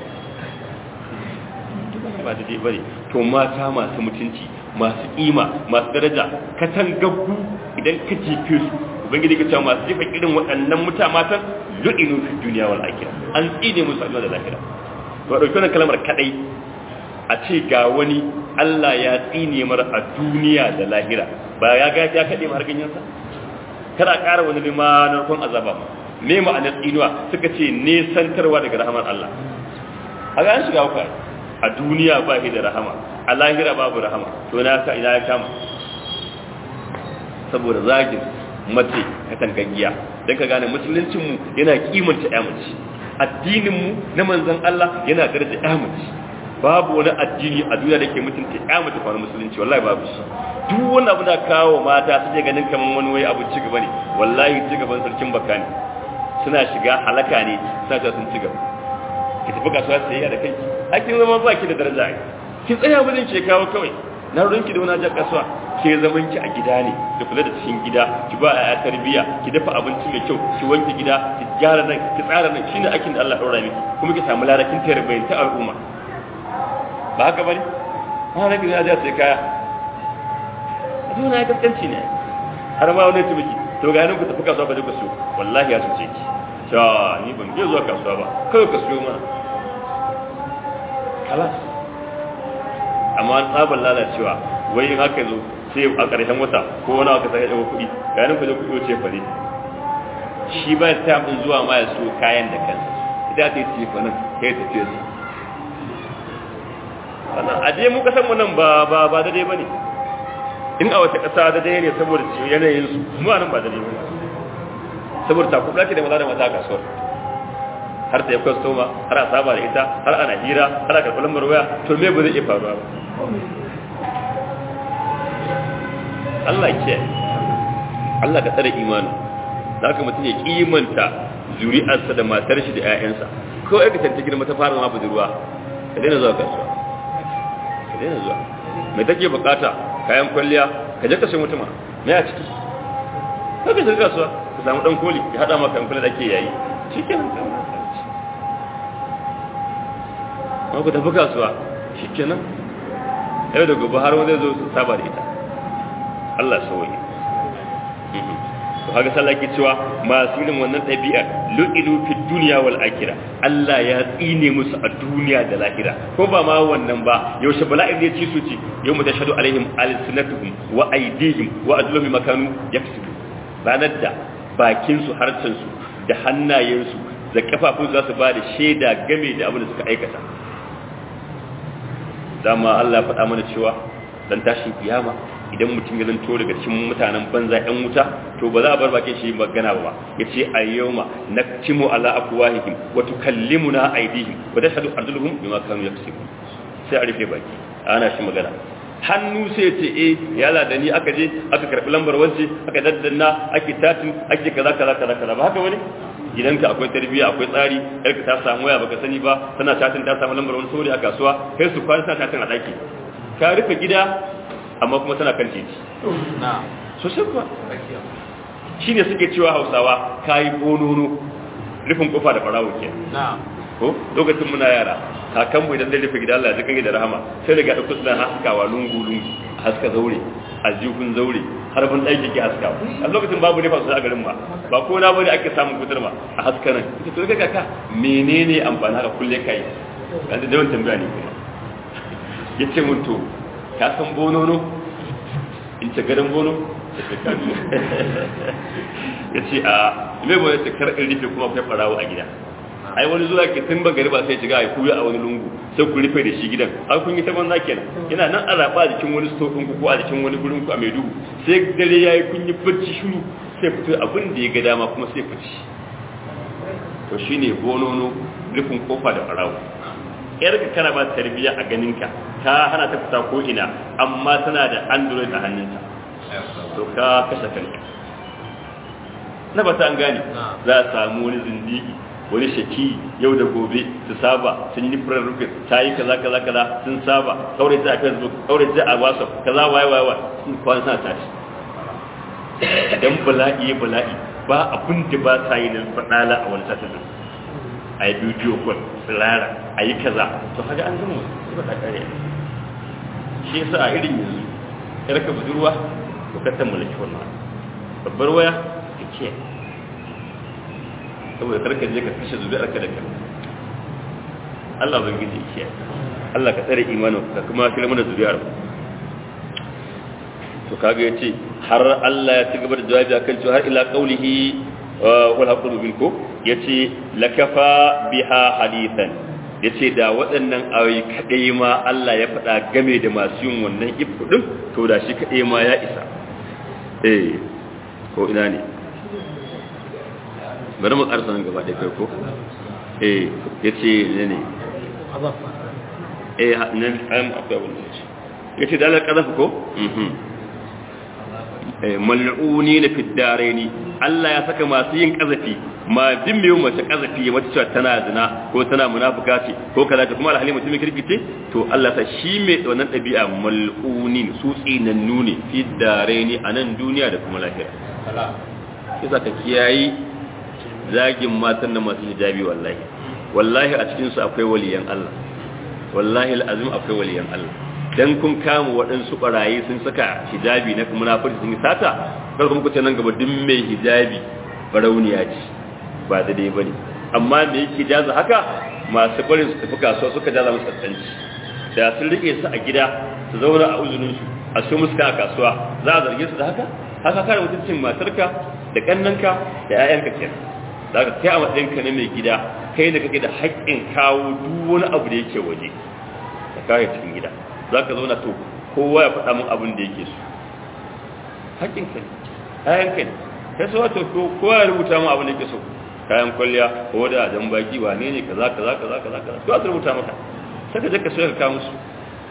ba da dai bari to mata masu mutunci masu kima masu daraja katangaggu idan ka jefe su ubangiji ka cewa masu jefa irin waɗannan muta matan lu'inu fi duniya wal akhirah an tsine musu a da lahira to dauki wannan kalmar kadai a ce ga wani Allah ya tsine mar a duniya da lahira ba ya ga ya kade mar ganyensa kada ƙara wani lima narkon azaba ma me ma'anar tsinuwa suka ce nesantarwa daga rahamar Allah a ga an shiga wuka a duniya ba shi da rahama a lahira babu rahama to na ka ina ya kama saboda zagin mace ka tangagiya dan ka gane musuluncin mu yana kimanta ya mace addinin mu na manzon Allah yana daraja ya mace babu wani addini a duniya da ke mutunta ya mace kwana musulunci wallahi babu shi duk wani abu da kawo mata suke ganin kaman wani wai abu ci gaba ne wallahi ci gaban sarkin baka ne suna shiga halaka ne suna ta sun ci gaba ki tafi kasuwa sayayya da kai akin zama ba ki da daraja ai ki tsaya wajen ke kawo kawai na rurinki da wani jan kasuwa ke zaman ki a gida ne da kula da cikin gida ki ba a tarbiya ki dafa abinci mai kyau ki wanke gida ki gyara nan ki tsara nan shine aikin da Allah ya daura miki kuma ki samu ladakin tarbiyyar ta al'umma ba haka bane ha rabi na ja sai kaya dole ya kaskanci ne har ma wani tumiki to ga nan ku tafi kasuwa ba je ku siyo wallahi ya cuce ki ta ni ban je zuwa kasuwa ba kawai ka siyo mana kalas amma an tsabar lalacewa wai in haka zo sai a ƙarshen wata ko wani aka saka ɗaga kuɗi ga nan ku je kuɗi ce fare shi ba ta abin zuwa ma ya so kayan da kansa idan ta yi ce fa nan kai tafiye su wannan a je mu kasan mu nan ba ba ba daidai bane in a wata kasa daidai ne saboda yanayin su mu nan ba daidai bane saboda takubla ce da maza da maza a kasuwar har ta yi kwastoma har a saba da ita har ana hira har a karɓi lambar waya to me ba zai iya faruwa ba Allah ke Allah ka tsare imanin za ka mutum ya kimanta zuri'arsa da matar shi da 'ya'yansa ko ya kasance girma ta fara zama budurwa ka daina zuwa kasuwa ka daina zuwa mai take bukata kayan kwalliya ka je ka sai mutuma me a ciki ka ka shiga kasuwa ka samu dan koli ya hada maka kwalliya da ake yayi shikenan ka ma ku tafi kasuwa shikenan yau da gobe har wani zo su saba da ita Allah sauye to haka sallah ke cewa masu irin wannan ɗabi'a lu'ilu fi duniya wal akhirah Allah ya tsine musu a duniya da lahira ko ba ma wannan ba yaushe bala'in da ya ci su ci yau mu tashhadu alaihim alsinatuhum wa aydihim wa adluhum makanu yaksubu ranar da bakin su harcen su da hannayen su da kafafun za su ba da shaida game da abin da suka aikata dama Allah ya faɗa mana cewa dan tashin kiyama idan mutum ya zanto daga cikin mutanen banza yan wuta to ba za a bar bakin shi magana ba ya ce a yawma naktimu ala afwahihim wa tukallimuna aydihim wa tashhadu arjuluhum bima kanu yaksubun sai a rufe baki ana shi magana hannu sai ya ce eh ya da ni aka je aka karbi lambar wance aka daddanna ake tatin ake kaza kaza kaza kaza ba haka wani gidanka akwai tarbiyya akwai tsari yarka ta samu waya baka sani ba tana tatin ta samu lambar wani sauri a kasuwa kai su kwana tana tatin a daki ka rufe gida amma kuma tana kan titi so sai kuwa shi ne suke cewa hausawa ka yi bonono rufin kofa da farawo ke ko lokacin muna yara kakanmu idan zai rufe gida Allah ya kan da rahama sai daga ɗauko suna haskawa lungu lungu haska zaure aljihun zaure har ban ɗaki ke haskawa a lokacin babu nufa su a garin ba ba ko na bane ake samun kutar ma a haska nan ita to kaga ka menene amfani haka kulle kai kan da yawan tambaya ne kuma yace mun to ka san bonono in ce garin bono ya ce a mai bono ce kar in rufe kuma akwai farawo a gida ai wani zuwa ke tun ban gari ba sai shiga ya kuya a wani lungu sai ku rufe da shi gidan har kun yi ta banza kenan yana nan a raba a jikin wani stofin ku ko a jikin wani gurin ku a mai duhu sai dare ya yi kun yi bacci shuru sai fito abin da ya ga dama kuma sai fici to shine bonono rufin kofa da farawo yarka kana ba tarbiyya a ganinka ta hana ta fita ko ina amma tana da android a hannunta to ka kashe kanka na ba ta an gane za a samu wani zindigi wani shaki yau da gobe su saba sun yi furar rufe ta yi kaza kaza kaza sun saba kaure ta a facebook kaure ta a whatsapp kaza waye waye waye sun kwan sa tashi dan bala'i bala'i ba abin da ba ta yi na fadala a wani satin a yi bidiyo kwan tsirara a yi kaza to haka an zama ba ta kare shi yasa a irin yanzu yarka budurwa to ka ta mulki wannan babbar waya ka ke saboda karka je ka kashe zuri'ar ka da kan Allah ban gidi shi Allah ka tsare imanin ka kuma kira mana zuriyar to kaga yace har Allah ya ci gaba da jawabi akan cewa har ila qaulihi wal haqu minkum yace lakafa biha hadithan yace da waɗannan ayoyi kadai ma Allah ya faɗa game da masu yin wannan ifu din to da shi kadai ma ya isa eh ko ina ne bari mu karsa nan gaba da kai ko eh yace ne ne eh nan am akwai wannan yace yace da Allah kazafa ko mhm eh mal'uni na fi daraini Allah ya saka masu yin kazafi ma din mai mace kazafi ya mata cewa tana zina ko tana munafuka ce ko kaza ta kuma alhali mutum kirki ce to Allah sa shi mai wannan ɗabi'a mal'unin su tsinannu ne fi daraini a nan duniya da kuma lahira kisa ka kiyayi zagin matan da masu hijabi wallahi wallahi a cikin su akwai waliyan Allah wallahi al'azim akwai waliyan Allah dan kun kama waɗansu barayi sun saka hijabi na munafiki sun yi sata kar kuma ku ce nan gaba duk mai hijabi barauniya ce ba da dai bane amma me yake jaza haka masu barin su tafi kasuwa suka jaza musu tsanci da sun rike su a gida su zauna a uzunin su a su musu a kasuwa za a zarge su da haka haka kare mutuncin matarka da kannanka da 'ya'yanka kenan za ka kai a matsayinka na mai gida kai da kake da haƙƙin kawo duk wani abu da yake waje da kare cikin gida za ka zauna to kowa ya faɗa min abin da yake so haƙƙin ka ne kayan ka ne kai so wato kowa ya rubuta min abin da yake so kayan kwalliya ko da jan baki wane ne kaza kaza kaza kaza kaza to a rubuta maka sai ka je ka so ka kawo musu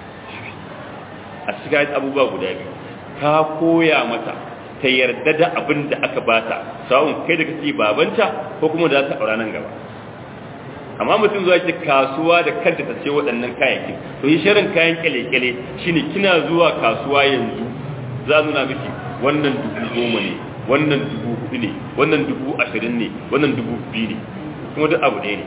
a cikin abubuwa guda biyu ka koya mata ta yarda da abin da aka bata sawun kai da kake babanta ko kuma da za ta aura nan gaba amma mutum zuwa ce kasuwa da kanta ta ce waɗannan kayayyakin to yi shirin kayan kyale-kyale shine kina zuwa kasuwa yanzu za nuna miki wannan dubu goma ne wannan dubu hudu ne wannan dubu ashirin ne wannan dubu biyu ne kuma duk abu ɗaya ne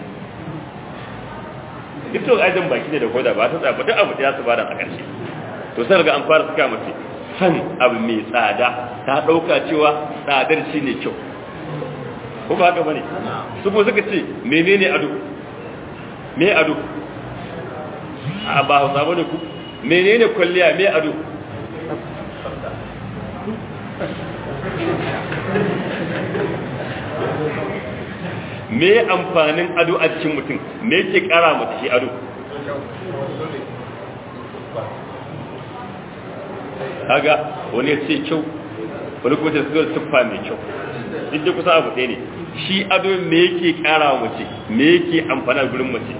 duk to ajin baki ne da koda ba ta tsaya ba duk abu ɗaya su bada a ƙarshe to sai ga an fara suka mace san abu mai tsada ta ɗauka cewa tsadar shi ne kyau ko ba haka ba ne su kuma suka ce menene ado me ado a ba hausa ba ne ku menene kwalliya me ado me amfanin ado a cikin mutum me ke kara mata shi ado kaga wani ya ce kyau wani kuma ta zuwa tuffa mai kyau duk da kusa abu ɗaya ne shi ado me yake ƙara wa mace me yake amfana gurin mace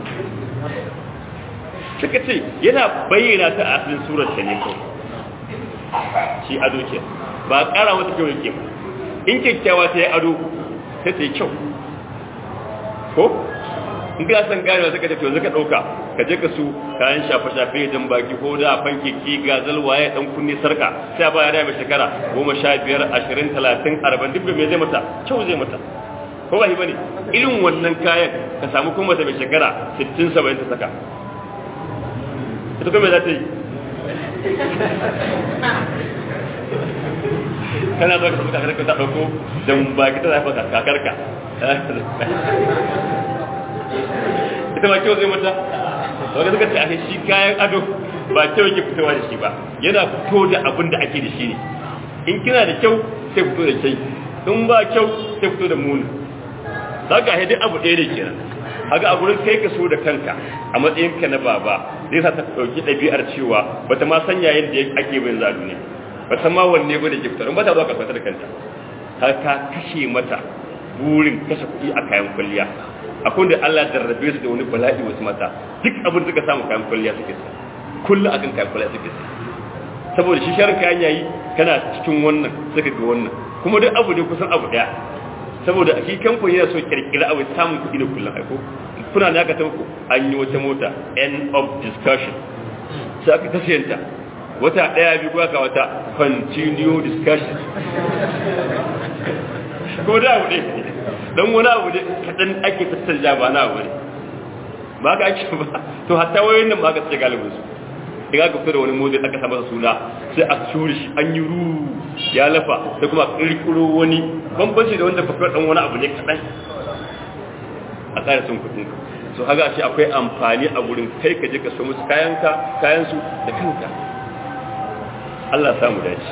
suka ce yana bayyana ta a asalin surar ta ne kawai shi ado ke ba ƙara mata kyau yake ba in kyakkyawa ta yi ado ta ta yi kyau ko in ka san ganewa suka ce to yanzu ka ɗauka ka je ka su kayan shafe-shafe jan baki ko da fanke ki gazal waye dan kunne sarka sai ba ya mai shekara goma sha biyar ashirin talatin arba'in duk me zai mata kyau zai mata ko ba shi bane irin wannan kayan ka samu kuma mata mai shekara sittin saba'in ta saka ita kuma za ta yi kana zo ka samu kakarka ta ɗauko jan baki ta zafa kakarka ita ba kyau zai mata wanda suka ce ake shi kayan ado ba kyau yake fitowa da shi ba yana fito da abin da ake da shi ne in kina da kyau sai fito da kyai in ba kyau sai fito da muni za ka haidai abu ɗaya ne kenan haka a gurin kai ka so da kanka a matsayinka na baba zai sa ta ɗauki ɗabi'ar cewa ba ta ma sanya yadda ake bin zalu ne ba ta ma wanne ba da ke fitar ba ta zuwa kasuwa da kanta har ka kashe mata burin kashe kuɗi a kayan kwalliya akwai da Allah jarrabe su da wani bala'i wasu mata duk abin suka samu kayan kwalliya suke sa kullu akan kayan kwalliya suke sa saboda shi sharin kayan yayi kana cikin wannan suka ga wannan kuma duk abu ne kusan abu daya saboda shi kamfani yana so kirkira abu samun kuɗi da kullum aiko kuna ne aka tabbata an yi wata mota end of discussion sai aka tasiyanta wata daya biyu ka wata continue discussion ko da abu ne don wani abu da kaɗan ake tattanja ba na abu ne ba ka ake ba to hatta wayoyin nan ba ka tsaye galibin su daga ka fito da wani motsi aka sa suna sai a shuri shi an yi ru ya lafa da kuma kirkiro wani bambanci da wanda fakar dan wani abu ne kaɗan a tsara sun kuɗin so haga shi akwai amfani a gurin kai ka je ka so musu kayanka kayansu da kanka Allah samu dace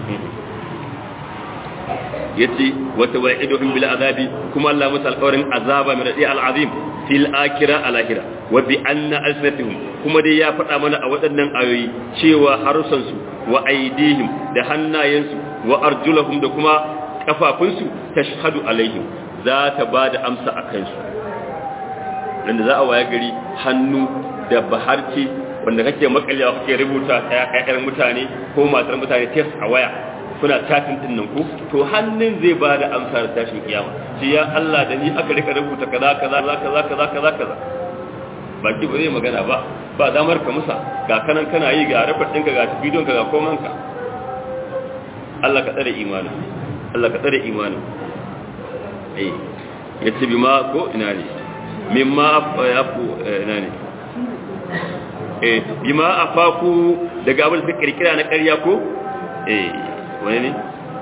yace wata wa'iduhum bil azabi kuma Allah musu alƙawarin azaba min radi al azim fil akhirah al akhirah wa bi anna alsinatihum kuma dai ya faɗa mana a waɗannan ayoyi cewa harusan su wa aidihim da hannayensu wa arjulahum da kuma kafafunsu tashhadu alaihim za ta ba da amsa a kansu wanda za a waye gari hannu da baharci wanda kake makalewa kake rubuta ta ƴaƴan mutane ko matar mutane test a waya kuna tafin din nan ku to hannun zai ba da amsa da tashin kiyama shi ya Allah da ni aka rika rubuta kaza kaza kaza kaza kaza kaza baki ba zai magana ba ba damar ka musa ga kanan kana yi ga rafar ɗinka ga bidon ka ga komanka Allah ka tsare imanin Allah ka tsare imanin eh yace bima ko ina ne mimma afu ina ne eh bima afaku daga abin da kirkira na ƙarya ko eh wani ne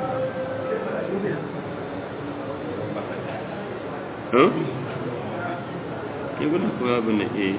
huh ke gudu ko abin ne eh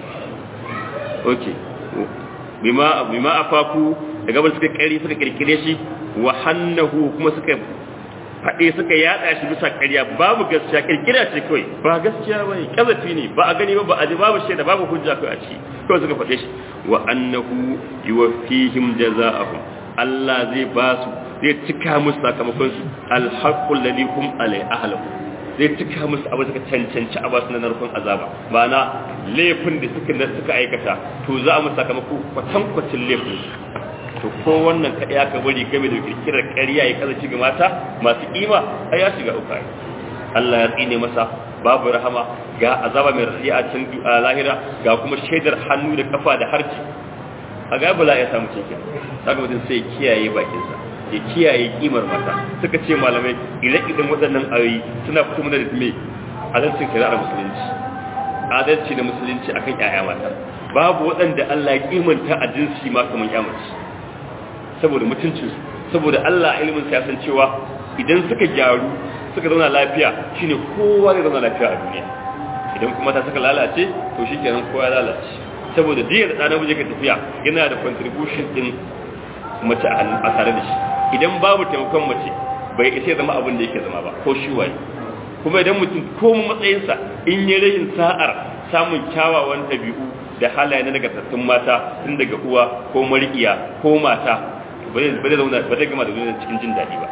okay bima bima afaku daga abin suka ƙari suka kirkire shi wa hannahu kuma suka faɗe suka yaɗa shi bisa ƙarya babu gaskiya kirkira ce kawai ba gaskiya ba ne ƙazafi ne ba a gani ba ba a ji babu shaida babu hujja kawai a ciki kawai suka faɗe shi wa annahu yuwaffihim jaza'ahum Allah zai ba su zai cika musu sakamakon su alhaqqul ladhi hum alai ahlahu zai cika musu abu suka cancanci a basu na narkon azaba ma'ana laifin da suka suka aikata to za a musu sakamako kwatankwacin laifin to ko wannan ka ya ka bari game da kirkirar ƙarya ya kaza ga mata masu kima a ya shiga uku Allah ya tsine masa babu rahama ga azaba mai rafi a can lahira ga kuma shaidar hannu da kafa da harci a ga bala ya samu cikin saka mutum sai kiyaye bakinsa ya kiyaye kimar mata suka ce malamai ire-iren waɗannan ayoyi suna fito mana da me adalcin shari'ar musulunci adalci da musulunci akan ƴaƴa mata babu waɗanda Allah ya kimanta a jinsi ma kamar ƴamaci saboda mutuncin saboda Allah ilimin sa ya san cewa idan suka gyaru suka zauna lafiya shine kowa zai zauna lafiya a duniya idan kuma ta suka lalace to shikenan kowa ya lalace saboda jiya da ɗan namiji ka tafiya yana da contribution din mace a tare da shi idan babu taimakon mace bai isa zama abin da yake zama ba ko shi waye kuma idan mutum ko matsayinsa in yi rayin sa'ar samun kyawawan ɗabi'u da halaye na nagartattun mata tun daga uwa ko mariƙiya ko mata ba zai zauna ba zai gama da duniya cikin jin daɗi ba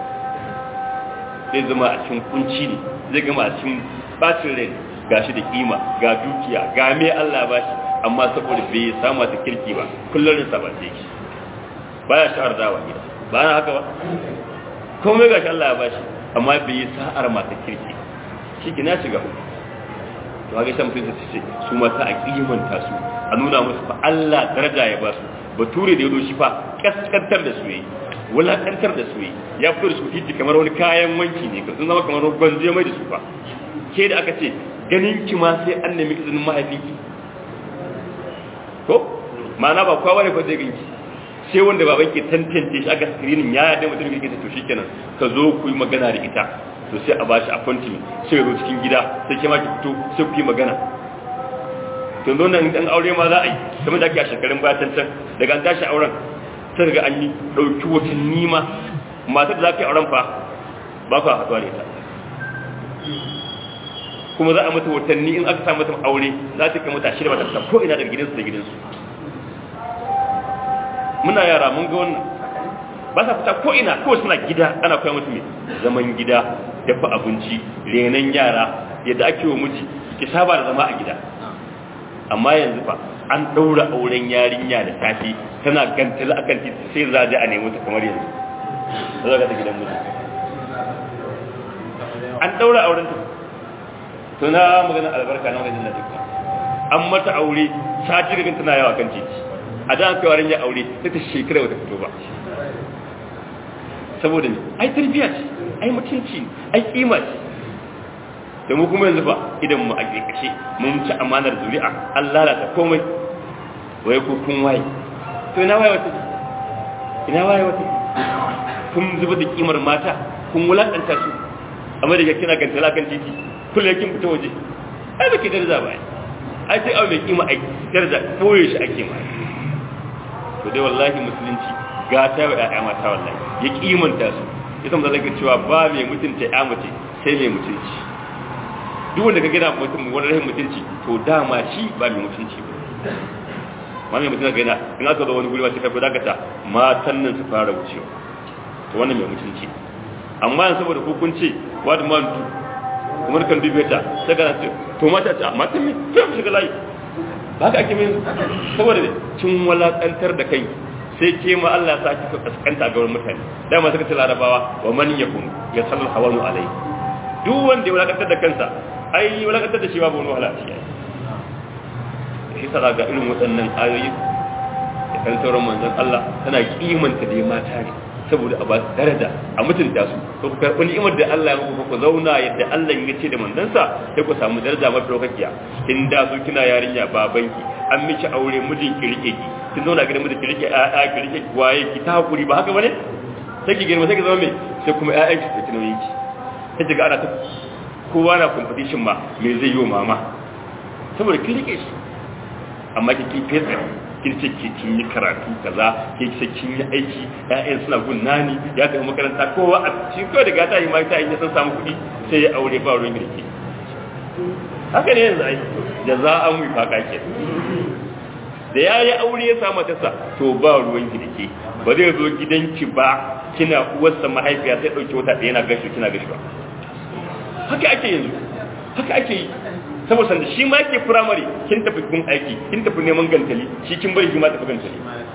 zai zama a cikin kunci ne zai gama a cikin bacin rai ga shi da kima ga dukiya ga me Allah ba shi amma saboda bai samu ta kirki ba kullum rinsa ba sai shi baya sha'ar dawa gida ba na haka ba komai ga shi Allah ya ba shi amma bai yi sa'ar mata kirki shi ki na shiga to haka shan mutum su ce su mata a kimanta su a nuna musu fa Allah daraja ya ba su bature da yado shi fa kaskantar da su yi wulakantar da su yi ya fito da su titi kamar wani kayan wanki ne sun zama kamar gwanzo mai da su fa ke da aka ce ganin ki ma sai an nemi izinin mahaifinki ko ma'ana ba kowa ne ko zai ganki sai wanda baban ke tantance shi aka screening ya yadda mutum yake to shikenan ka zo ku yi magana da ita to sai a bashi appointment sai ya zo cikin gida sai ke ma ki fito sai ku yi magana to don nan dan aure ma za a yi kamar da ake a shekarun baya tantan daga an tashi auren sai ga an yi dauki watanni ma matar da za ka yi auren fa ba ku haɗuwa da ita kuma za a mata watanni in aka samu mata aure za ta kai mata shirya mata ko ina daga gidansu da gidansu muna yara mun ga wannan ba sa fita ko ina ko suna gida ana koya musu mai zaman gida dafa abinci renon yara yadda ake wa miji ki saba da zama a gida amma yanzu fa an ɗaura auren yarinya da safi tana gantala akan titi sai za a nemi ta kamar yanzu za ka ta gidan miji an ɗaura auren ta to na magana albarka na wajen na dukka an mata aure sati daga tana yawa kan titi a da kai warin ya aure sai ta shekara wata fito ba saboda ne ai tarbiya ce ai mutunci ai kima ce da mu kuma yanzu ba idan mu a kashe mun ci amanar zuri'a an lalata komai wai ko kun waye to ina waye wata ina waye wata kun zuba da kimar mata kun wulakanta su amma da kina gantala kan titi kullum kin fita waje ai baki darza ba ai sai abu mai kima a daraja boye shi ake ma to dai wallahi musulunci gata wa ƴaƴa mata wallahi ya kimanta su ita mun zalaka cewa ba mai mutunta ƴa mace sai mai mutunci duk wanda ka gina mutum wani rahin mutunci to dama shi ba mai mutunci ba ma mai mutunci ga in aka zo wani guri ma sai ka fi dakata matan nan su fara wucewa to wannan mai mutunci amma yanzu saboda hukunci what man do kuma kan dube ta sai ka ce to mata ta mata me to mu shiga layi ba ka ake min saboda cin walakantar da kai sai ke ma Allah ya saki ka kaskanta ga wurin mutane dama suka ce larabawa wa man yakun ya sallu hawanu alai duk wanda ya walakantar da kansa ai walakantar da shi babu wani wahala shi shi sa ga irin waɗannan ayoyi da kan sauran manzon Allah tana kimanta da mata ne saboda a ba su daraja a mutunta su to ku karɓi ni'imar da Allah ya muku ku zauna yadda Allah ya ce da manzansa sai ku samu daraja mafi ɗaukakiya kin da su kina yarinya babanki an miki aure mijin ki rike ki kin zauna gidan mijin ki rike ƴaƴa ki rike waye ki ta hakuri ba haka bane sai ki girma sai ki zama me sai kuma ƴaƴan ki ki nauyin ki sai ki ga ana ta kowa na competition ma me zai yi wa mama saboda ki rike shi amma ki kin fesa kin ce ke kin yi karatu kaza ke ce kin yi aiki ƴaƴan suna gun nani ya tafi makaranta kowa a shi kawai daga ta yi ma ta yi san samu kuɗi sai ya aure ba ruwan girki haka ne yanzu ai da za a mu faka ke da ya yi aure ya samu tasa to ba ruwan girki ba zai zo gidanki ba kina uwarsa mahaifiya sai ɗauki wata ɗaya na gashi kina gashi ba haka ake yanzu haka ake yi saboda sanda shi ma ke firamare kin tafi kun aiki kin tafi neman gantali shi kin bari shi ma tafi gantali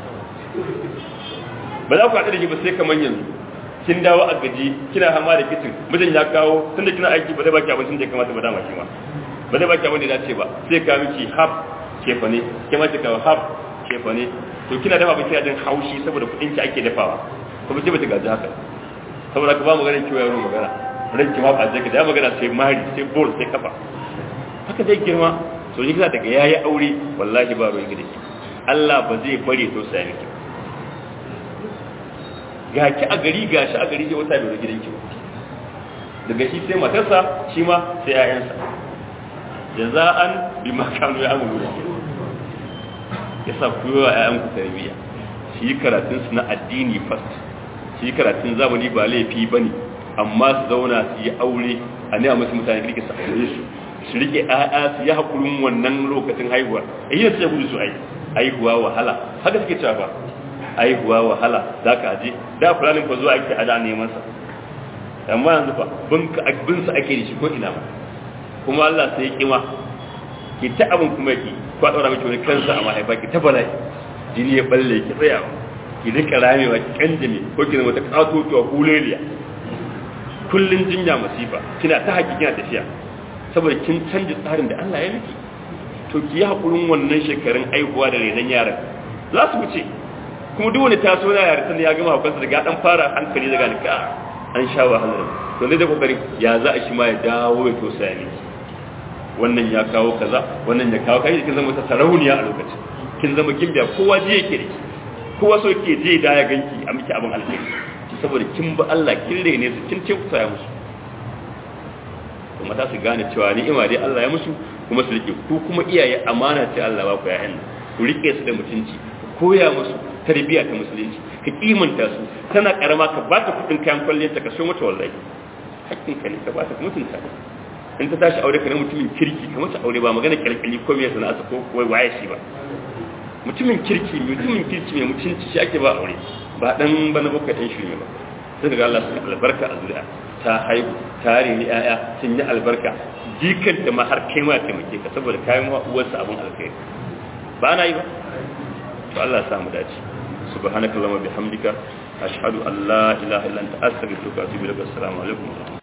ba za ku haɗu da shi ba sai kamar yanzu kin dawo a gaji kina hama da kicin mijin ya kawo tunda kina aiki ba zai baki abincin da ya kamata ba dama shi ma ba zai baki abin da ya dace ba sai ka miki hab kefa ne ke ma ki kawo hab kefa ne to kina dafa ba kina jin haushi saboda kuɗin ki ake dafawa kuma ce ba ta gaji haka saboda ka ba mu ganin kiwo yaro magana ranki ma ba zai ka da magana sai mari sai bol sai kafa haka zai girma so shi kisa daga yayi aure wallahi ba ruwan gidi Allah ba zai bare to sai miki ga ki a gari ga shi a gari sai wata bai gidan ki daga shi sai matarsa shi ma sai ƴaƴansa jaza'an bima kanu ya'malu yasa ku yi wa ƴaƴan ku tarbiyya shi karatun su na addini first shi karatun zamani ba laifi bane amma su zauna su yi aure a ne a musu mutane kirki su aure su su rike ƴaƴa su yi hakurin wannan lokacin haihuwa eh yin sai gudu su ai haihuwa wahala haka suke cewa ba haihuwa wahala za ka aje da fulanin fa zuwa ake ada neman sa amma yanzu fa bin ka bin sa ake da shi ko ina ba kuma Allah sai ya kima ki ta abin kuma ki ko daura miki wani kansa a mahaifa ki ta bala'i jini ya balle ki tsaya ki rika ramewa ki kanjame ko ki zama ta katotuwa huleliya kullun jinya masifa kina ta haƙi kina tafiya saboda kin canji tsarin da Allah ya miki to ki yi haƙurin wannan shekarun aihuwa da renon yaran za su wuce kuma duk wani taso na yare tun ya gama hukunsa daga dan fara hankali daga nika an sha wahalar to ne da kokarin ya za a shi ma ya dawo ya tosa ya miki wannan ya kawo kaza wannan ya kawo kai kin zama ta sarauniya a lokacin kin zama gimbiya kowa je yake da kowa so yake je da ya ganki a miki abin alheri saboda kin ba Allah kin rene su kin ce ku musu kuma ta su gane cewa ni'ima dai Allah ya musu kuma su rike ku kuma iyaye amana ce Allah ba ku ya'yan ku rike su da mutunci koya musu tarbiyya ta musulunci ka kimanta su tana karama ka ba ta kudin kayan kwalliyar ta ka so mata wallahi hakkin ka ne ka ba ta mutunta in ta tashi aure ka na mutumin kirki ka mata aure ba magana kirkiri ko me sana'a ko wai waye shi ba mutumin kirki mutumin kirki mai mutunci shi ake ba aure ba dan bana baka dan shi ne ba sai daga Allah sun albarka a zuri'a ta haihu ta reni ƴaƴa sun yi albarka jikan da ma har kai ma taimake ka saboda kayan uwarsa abin alkhairi ba na yi ba to Allah ya samu dace subhanakallahumma bihamdika ashhadu an la ilaha illa anta astaghfiruka wa atubu ilaik assalamu alaikum